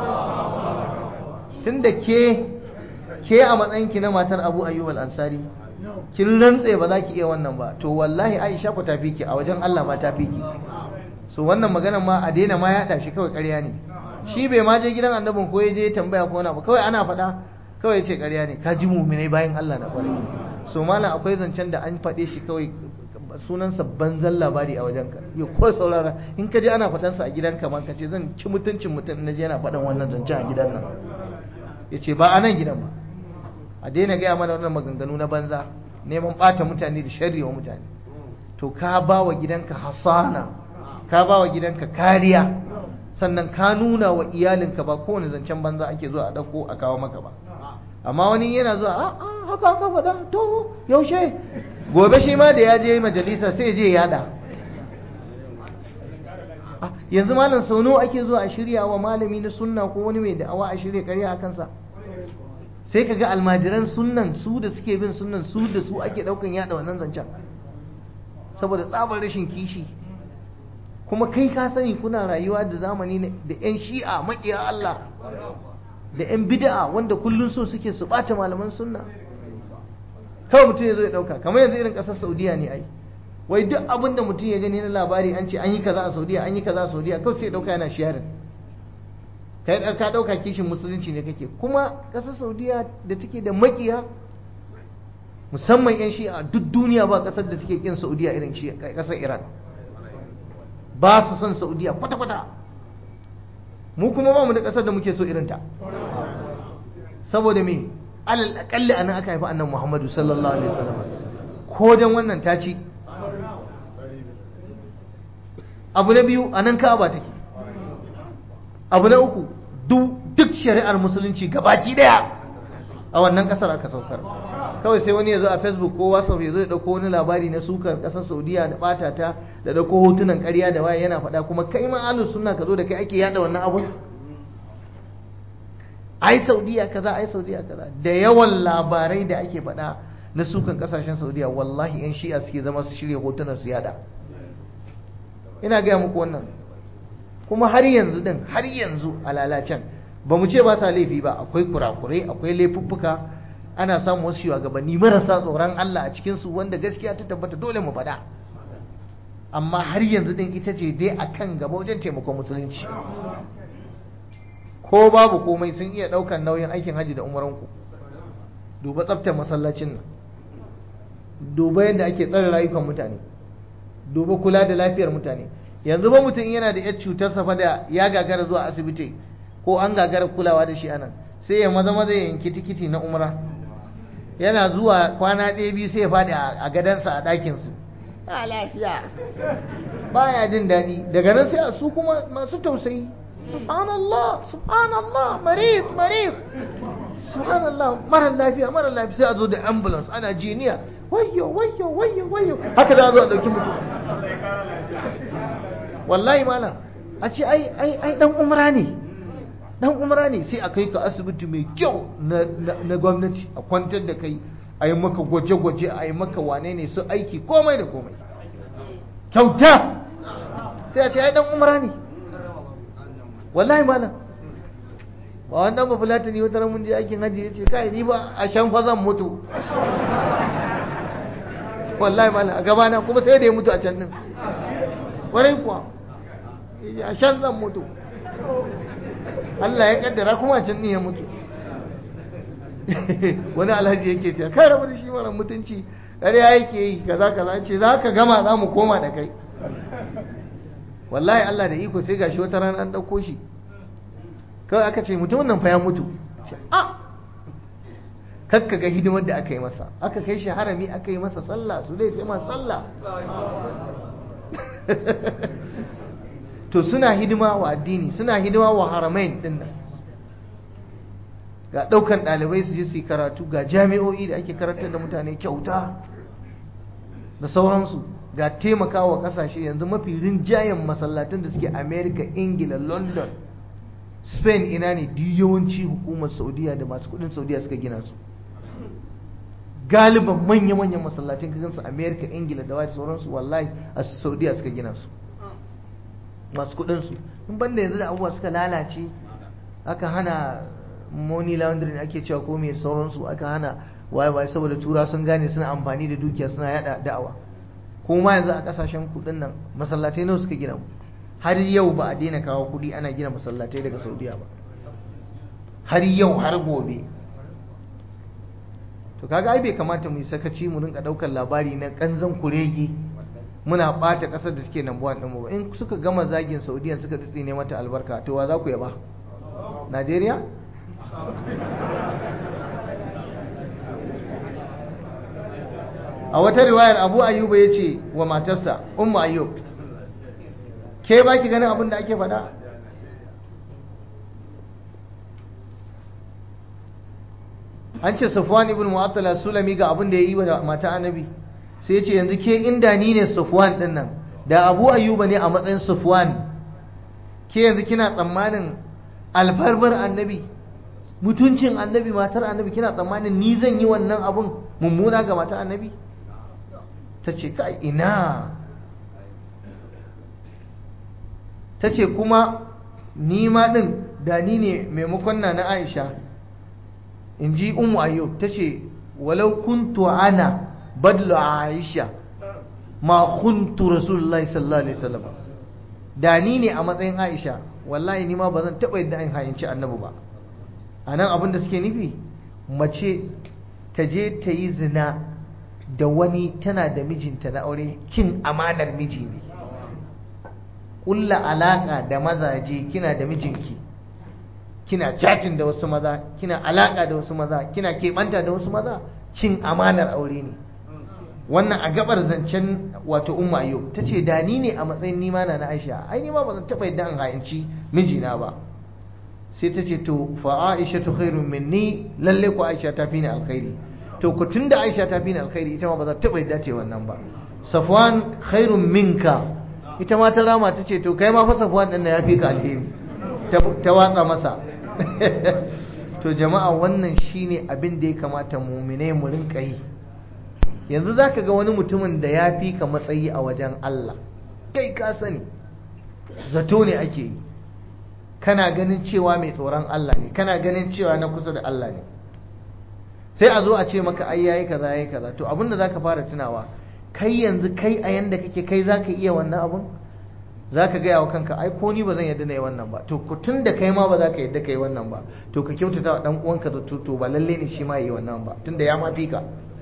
tunda ke ke a matsayinki na matar abu ayyub al-ansari kin rantse ba za ki iya wannan ba to wallahi aisha ku ta fi ki a wajen Allah ma ta fi ki so wannan magana ma a daina ma yaɗa shi kawai ƙarya ne shi bai ma je gidan annabin ko ya je tambaya ko wani abu kawai ana faɗa kawai ce ƙarya ne ka ji muminai bayan Allah na ƙwarai so malam akwai zancen da an faɗe shi kawai sunansa banzan labari a wajenka ya ko saurara in ka je ana fatansa a gidanka ma ka ce zan ci mutuncin mutum na je yana faɗan wannan zancen a gidan nan ya ce ba a nan gidan ba a daina gaya mana wannan maganganu na banza neman ɓata mutane da sharri wa mutane to ka ba wa gidanka hasana ka ba wa gidanka kariya sannan ka nuna wa iyalinka ba kowane zancen banza ake zuwa a ɗauko a kawo maka ba amma wani yana zuwa a haka haka faɗa to yaushe gobe shi ma da ya je majalisa sai je yada yanzu malam sau nawa ake zuwa a shirya wa malami na sunna ko wani mai da'awa a shirya karya a kansa sai ka ga almajiran sunnan su da suke bin sunnan su da su ake daukan yada wannan zancen saboda tsabar rashin kishi kuma kai ka sani kuna rayuwa da zamani da 'yan shi'a maƙiya Allah da 'yan bid'a wanda kullum so suke su ɓata malaman sunna kawai mutum ya zo ya ɗauka kamar yanzu irin ƙasar saudiya ne ai wai duk abin da mutum ya gani na labari an ce an yi kaza a saudiya an yi kaza a saudiya kawai sai ya ɗauka yana shiyarin kai ka ɗauka kishin musulunci ne kake kuma ƙasar saudiya da take da makiya musamman 'yan shi'a duk duniya ba ƙasar da take kin saudiya irin shi ƙasar iran ba su son saudiya kwata-kwata mu kuma ba mu da ƙasar da muke so irinta saboda me alal akalli anan aka haifi annan muhammadu sallallahu alaihi wasallam ko dan wannan ta ci abu na biyu anan ka'aba take abu na uku duk shari'ar musulunci gabaki daya a wannan kasar aka saukar kawai sai wani ya zo a facebook ko whatsapp ya zo ya dauko wani labari na sukar kasar saudiya da bata ta da dauko hotunan karya da waye yana faɗa kuma kai ma ahlus sunna ka zo da kai ake yada wannan abun ai saudiya kaza ai saudiya kaza da yawan labarai da ake faɗa na sukan kasashen saudiya wallahi yan shi'a suke zama su shirya hotunan su yada ina gaya muku wannan kuma har yanzu din har yanzu a lalacen ba mu ce ba sa laifi ba akwai kurakurai akwai laifuffuka ana samun wasu shugabanni marasa tsoron Allah a cikinsu wanda gaskiya ta tabbata dole mu faɗa amma har yanzu din ita ce dai akan gaba wajen taimakon musulunci ko babu komai sun iya ɗaukan nauyin aikin hajji da umaranku duba tsaftar masallacin nan duba yadda ake tsare rayukan mutane duba kula da lafiyar mutane yanzu ba mutum yana da yar cutar safa da ya gagara zuwa asibiti ko an gagara kulawa da shi anan sai ya maza maza ya yanki tikiti na umra yana zuwa kwana ɗaya biyu sai ya faɗi a gadansa a ɗakinsu a lafiya baya jin daɗi daga nan sai a su kuma masu tausayi subhanallah subhanallah marid marid subhanallah mara lafiya mara lafiya sai a zo da ambulance ana jiniya wayyo wayyo wayyo wayyo haka za a zo a ɗauki mutum wallahi malam a ce ai ai ai dan umra ne dan umra ne sai a kai ka asibiti mai kyau na gwamnati a kwantar da kai a yi maka gwaje-gwaje a yi maka wane ne su aiki komai da komai kyauta sai a ce ai dan umra ne wallahi malam ba wanda ba fulata ne wata mun je aikin hajji ya ce kai ni ba a shan fa zan mutu wallahi malam a gabana kuma sai da ya mutu a can din kwarai kuwa a shan zan mutu Allah ya kaddara kuma can ne ya mutu wani alhaji yake ce kai rabu da shi mara mutunci ƙarya yake yi kaza kaza ce za ka gama za mu koma da kai wallahi Allah da iko sai gashi wata rana an ɗauko shi kawai aka ce mutumin nan fa ya mutu ce a kakka ga hidimar da aka yi masa aka kai shi harami aka yi masa sallah su dai sai ma sallah to suna hidima wa addini suna hidima wa haramain din nan ga daukan dalibai su je su yi karatu ga jami'o'i da ake karantar da mutane kyauta da sauransu ga taimakawa kasashe yanzu mafi rinjayen masallatan da suke america ingila london spain ina ne duk yawanci hukumar saudiya da masu kudin saudiya suka gina su galiban manya-manyan masallacin kagansu america ingila da wata sauransu wallahi a saudiya suka gina su masu kudinsu in banda yanzu da abubuwa suka lalace aka hana money laundering ake cewa ko mai sauransu aka hana waye waye saboda tura sun gane suna amfani da dukiya suna yada da'awa kuma yanzu a kasashen kudin nan masallatai nawa suka gina har yau ba a daina kawo kudi ana gina masallatai daga saudiya ba har yau har gobe to kaga ai bai kamata mu yi sakaci mu rinka daukar labari na kanzan kuregi muna bata kasar da take nan buwan mu ba in suka gama zagin saudiya suka tsine mata albarka to wa za ku yaba najeriya a wata riwayar abu ayyuba ya ce wa matarsa umma ayyub ke ba ki ganin abin da ake faɗa an ce safwan ibn mu'attala sulami ga abin da ya yi wa mata annabi sai ya ce yanzu ke inda ni ne safwan din nan da abu ayyuba ne a matsayin safwan ke yanzu kina tsammanin albarbar annabi mutuncin annabi matar annabi kina tsammanin ni zan yi wannan abun mummuna ga mata annabi ta ce kai ina ta ce kuma ni ma ɗin da ni ne maimakon na na aisha in ji umu ayyub ta ce walau kuntu ana badlu aisha ma kuntu rasulullahi sallallahu alaihi wasallam da ni ne a matsayin aisha wallahi ni ma ba zan taɓa yadda in hayyanci annabi ba a nan abin da suke nufi mace ta je ta yi zina da wani tana da mijinta na aure cin amanar miji ne ƙulla alaƙa da mazaje kina da mijinki kina chatin da wasu maza kina alaƙa da wasu maza kina keɓanta da wasu maza cin amanar aure ne wannan a gabar zancen wato umma yau ta ce da ni ne a matsayin nima na na aisha ai nima ba zan taɓa yadda an hayanci mijina ba sai ta ce to fa aisha tu khairun minni lalle ko aisha ta fi ni alkhairi to ku tunda aisha ta fi ni alkhairi ita ma ba za ta taɓa yadda ce wannan ba safwan khairun minka ita ma ta rama ta ce to kai ma fa safwan din ya fi ka alheri ta watsa masa to jama'a wannan shine abin da ya kamata muminai mu rinka yi yanzu zaka ga wani mutumin da ya fi ka matsayi a wajen Allah kai ka sani zato ne ake yi kana ganin cewa mai tsoron Allah ne kana ganin cewa na kusa da Allah ne sai a zo a ce maka ai yayi kaza yayi kaza to abinda zaka fara tunawa kai yanzu kai a yanda kake kai zaka iya wannan abun zaka gaya wa kanka ai ko ni ba zan yadda na yi wannan ba to tun da kai ma ba za ka yadda ka yi wannan ba to ka kyautata wa dan uwanka da to ba lalle ne shi ma yi wannan ba tunda ya ma fi ka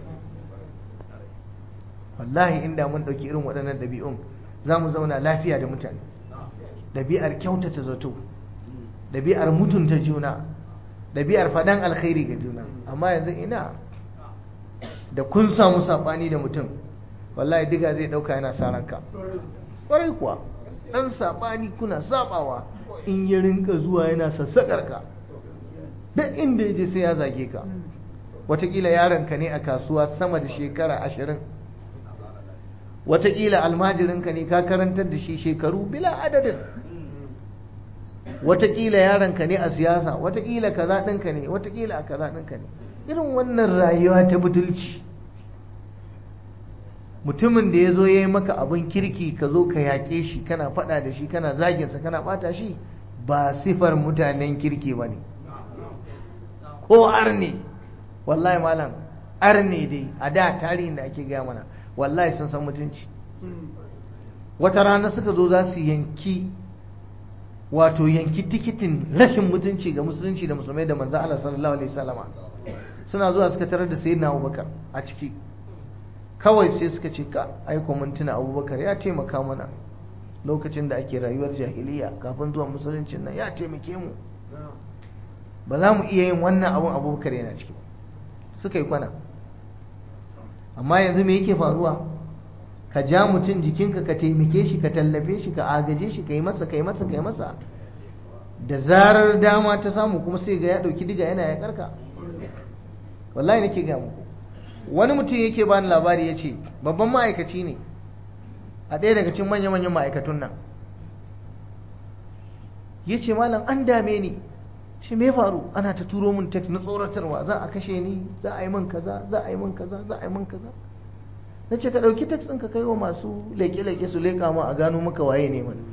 wallahi inda mun dauki irin waɗannan ɗabi'un za mu zauna lafiya da mutane ɗabi'ar kyautata zato ɗabi'ar mutunta juna ɗabi'ar faɗan alkhairi ga juna amma yanzu ina da kun samu saɓani da mutum wallahi diga zai ɗauka yana sa ranka ƙwarai kuwa ɗan saɓani kuna saɓawa in ya rinka zuwa yana sassaƙar ka duk inda ya je sai ya zage ka watakila yaronka ne a kasuwa sama da shekara ashirin watakila almajirinka ne ka karantar da shi shekaru bila adadin watakila yaronka ne a siyasa watakila kaza ɗinka ne watakila a kaza ɗinka ne irin wannan rayuwa ta butulci mutumin da ya zo ya yi maka abin kirki ka zo ka yaƙe shi kana faɗa da shi kana zaginsa kana ɓata shi ba sifar mutanen kirki ba ne ko arne wallahi malam arne dai a da tarihin da ake gaya mana wallahi sun san mutunci wata rana suka zo za su yanki wato yanki tikitin rashin mutunci ga musulunci da musulmai da manzo Allah sallallahu alaihi wasallama suna zuwa suka tarar da sayyidina Abubakar a ciki kawai sai suka ce ka aiko mun tuna Abubakar ya taimaka mana lokacin da ake rayuwar jahiliya kafin zuwa musuluncin nan ya taimake mu ba za mu iya yin wannan abun Abubakar yana ciki suka yi kwana amma yanzu me yake faruwa ka ja mutum jikinka ka taimake shi ka tallafe shi ka agaje shi ka yi masa ka yi masa ka yi masa da zarar dama ta samu kuma sai ga ya ɗauki diga yana ya karka wallahi nake ga muku wani mutum yake bani labari ya ce babban ma'aikaci ne a ɗaya daga cikin manya-manyan ma'aikatun nan ya ce malam an dame ni shi me faru ana ta turo min text na tsoratarwa za a kashe ni za a yi min kaza za a yi min kaza za a yi min kaza na ce ka ɗauki text ɗin ka kai wa masu leƙe-leƙe su leƙa ma a gano maka waye ne mana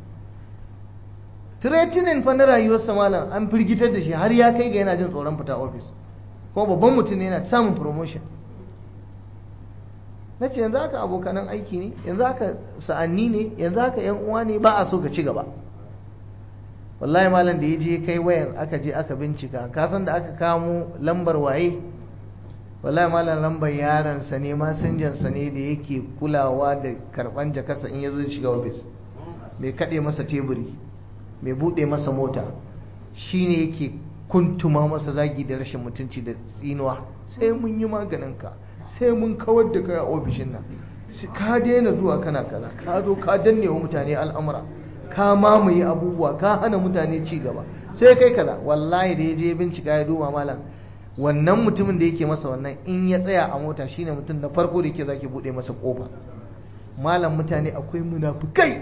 tiretinin fa na rayuwarsa malam an firgitar da shi har ya kai ga yana jin tsoron fita ofis kuma babban mutum ne yana samun promotion na ce yanzu haka abokanan aiki ne yanzu haka sa'anni ne yanzu haka yan uwa ne ba a so ka ci gaba wallahi malam da ya je kai wayan aka je aka bincika ka san da aka kamo lambar waye wallahi malam lambar yaransa ne masinjansa ne da yake kulawa da karban jakarsa in ya zo shiga ofis mai kaɗe masa teburi mai buɗe masa mota shine yake kuntuma masa zagi da rashin mutunci da tsinuwa sai mun yi maganinka sai mun kawar da kai a ofishin nan ka daina zuwa kana kaza ka zo ka danne wa mutane al'amura ka mamaye abubuwa ka hana mutane ci gaba sai kai kaza wallahi da ya je bincika ya duba malam wannan mutumin da yake masa wannan in ya tsaya a mota shine mutum na farko da yake zaki bude masa kofa malam mutane akwai munafukai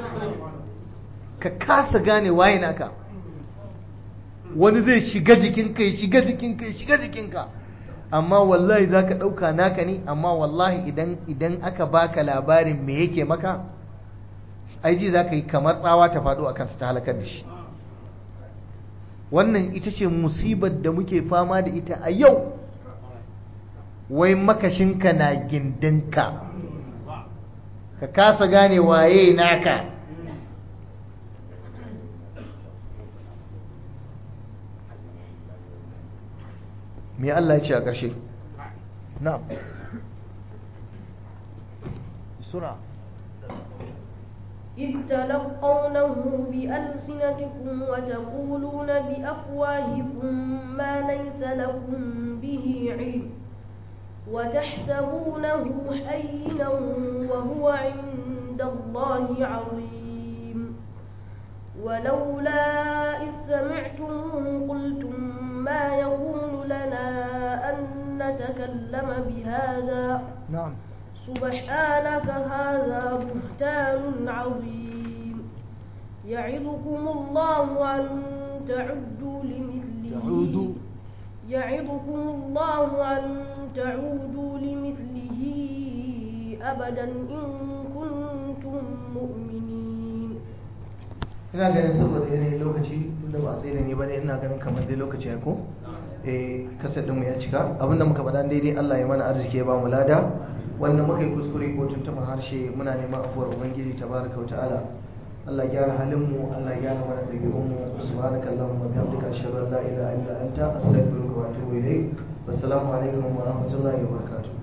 ka kasa gane waye naka wani zai shiga jikinka ya shiga jikinka ya shiga jikinka amma wallahi za ka ɗauka naka ne amma wallahi idan idan aka baka labarin me yake maka aiji za ka yi kamar tsawa ta faɗo a kansa ta halakar da shi wannan ita ce musibar da muke fama da ita a yau wai makashinka na gindinka ka kasa gane waye naka me Allah ya ce a ƙarshe na sura إذ تلقونه بألسنتكم وتقولون بأفواهكم ما ليس لكم به علم وتحسبونه هينا وهو عند الله عظيم ولولا إذ سمعتموه قلتم ما يكون لنا أن نتكلم بهذا نعم سبحانك هذا بهتان عظيم يعظكم الله أن تعدوا لمثله تعودوا. يعظكم الله أن تعودوا لمثله أبدا إن كنتم مؤمنين ina ganin saboda yanayin lokaci tunda ba a tsaye da ni bane ina ganin kamar dai lokaci ya ko eh kasar ɗinmu ya cika abinda muka faɗa daidai Allah ya mana arziki ya ba mu lada wanda muka yi kuskure ko tuntuɓar harshe muna neman afuwar ubangiji tabaraka wa ta'ala Allah ya gyara halin mu Allah ya gyara mana ɗabi'un mu subhanaka allahumma wa bihamdika ashhadu an la ilaha illa anta astaghfiruka wa atubu ilayk wassalamu alaikum wa rahmatullahi wa barakatuh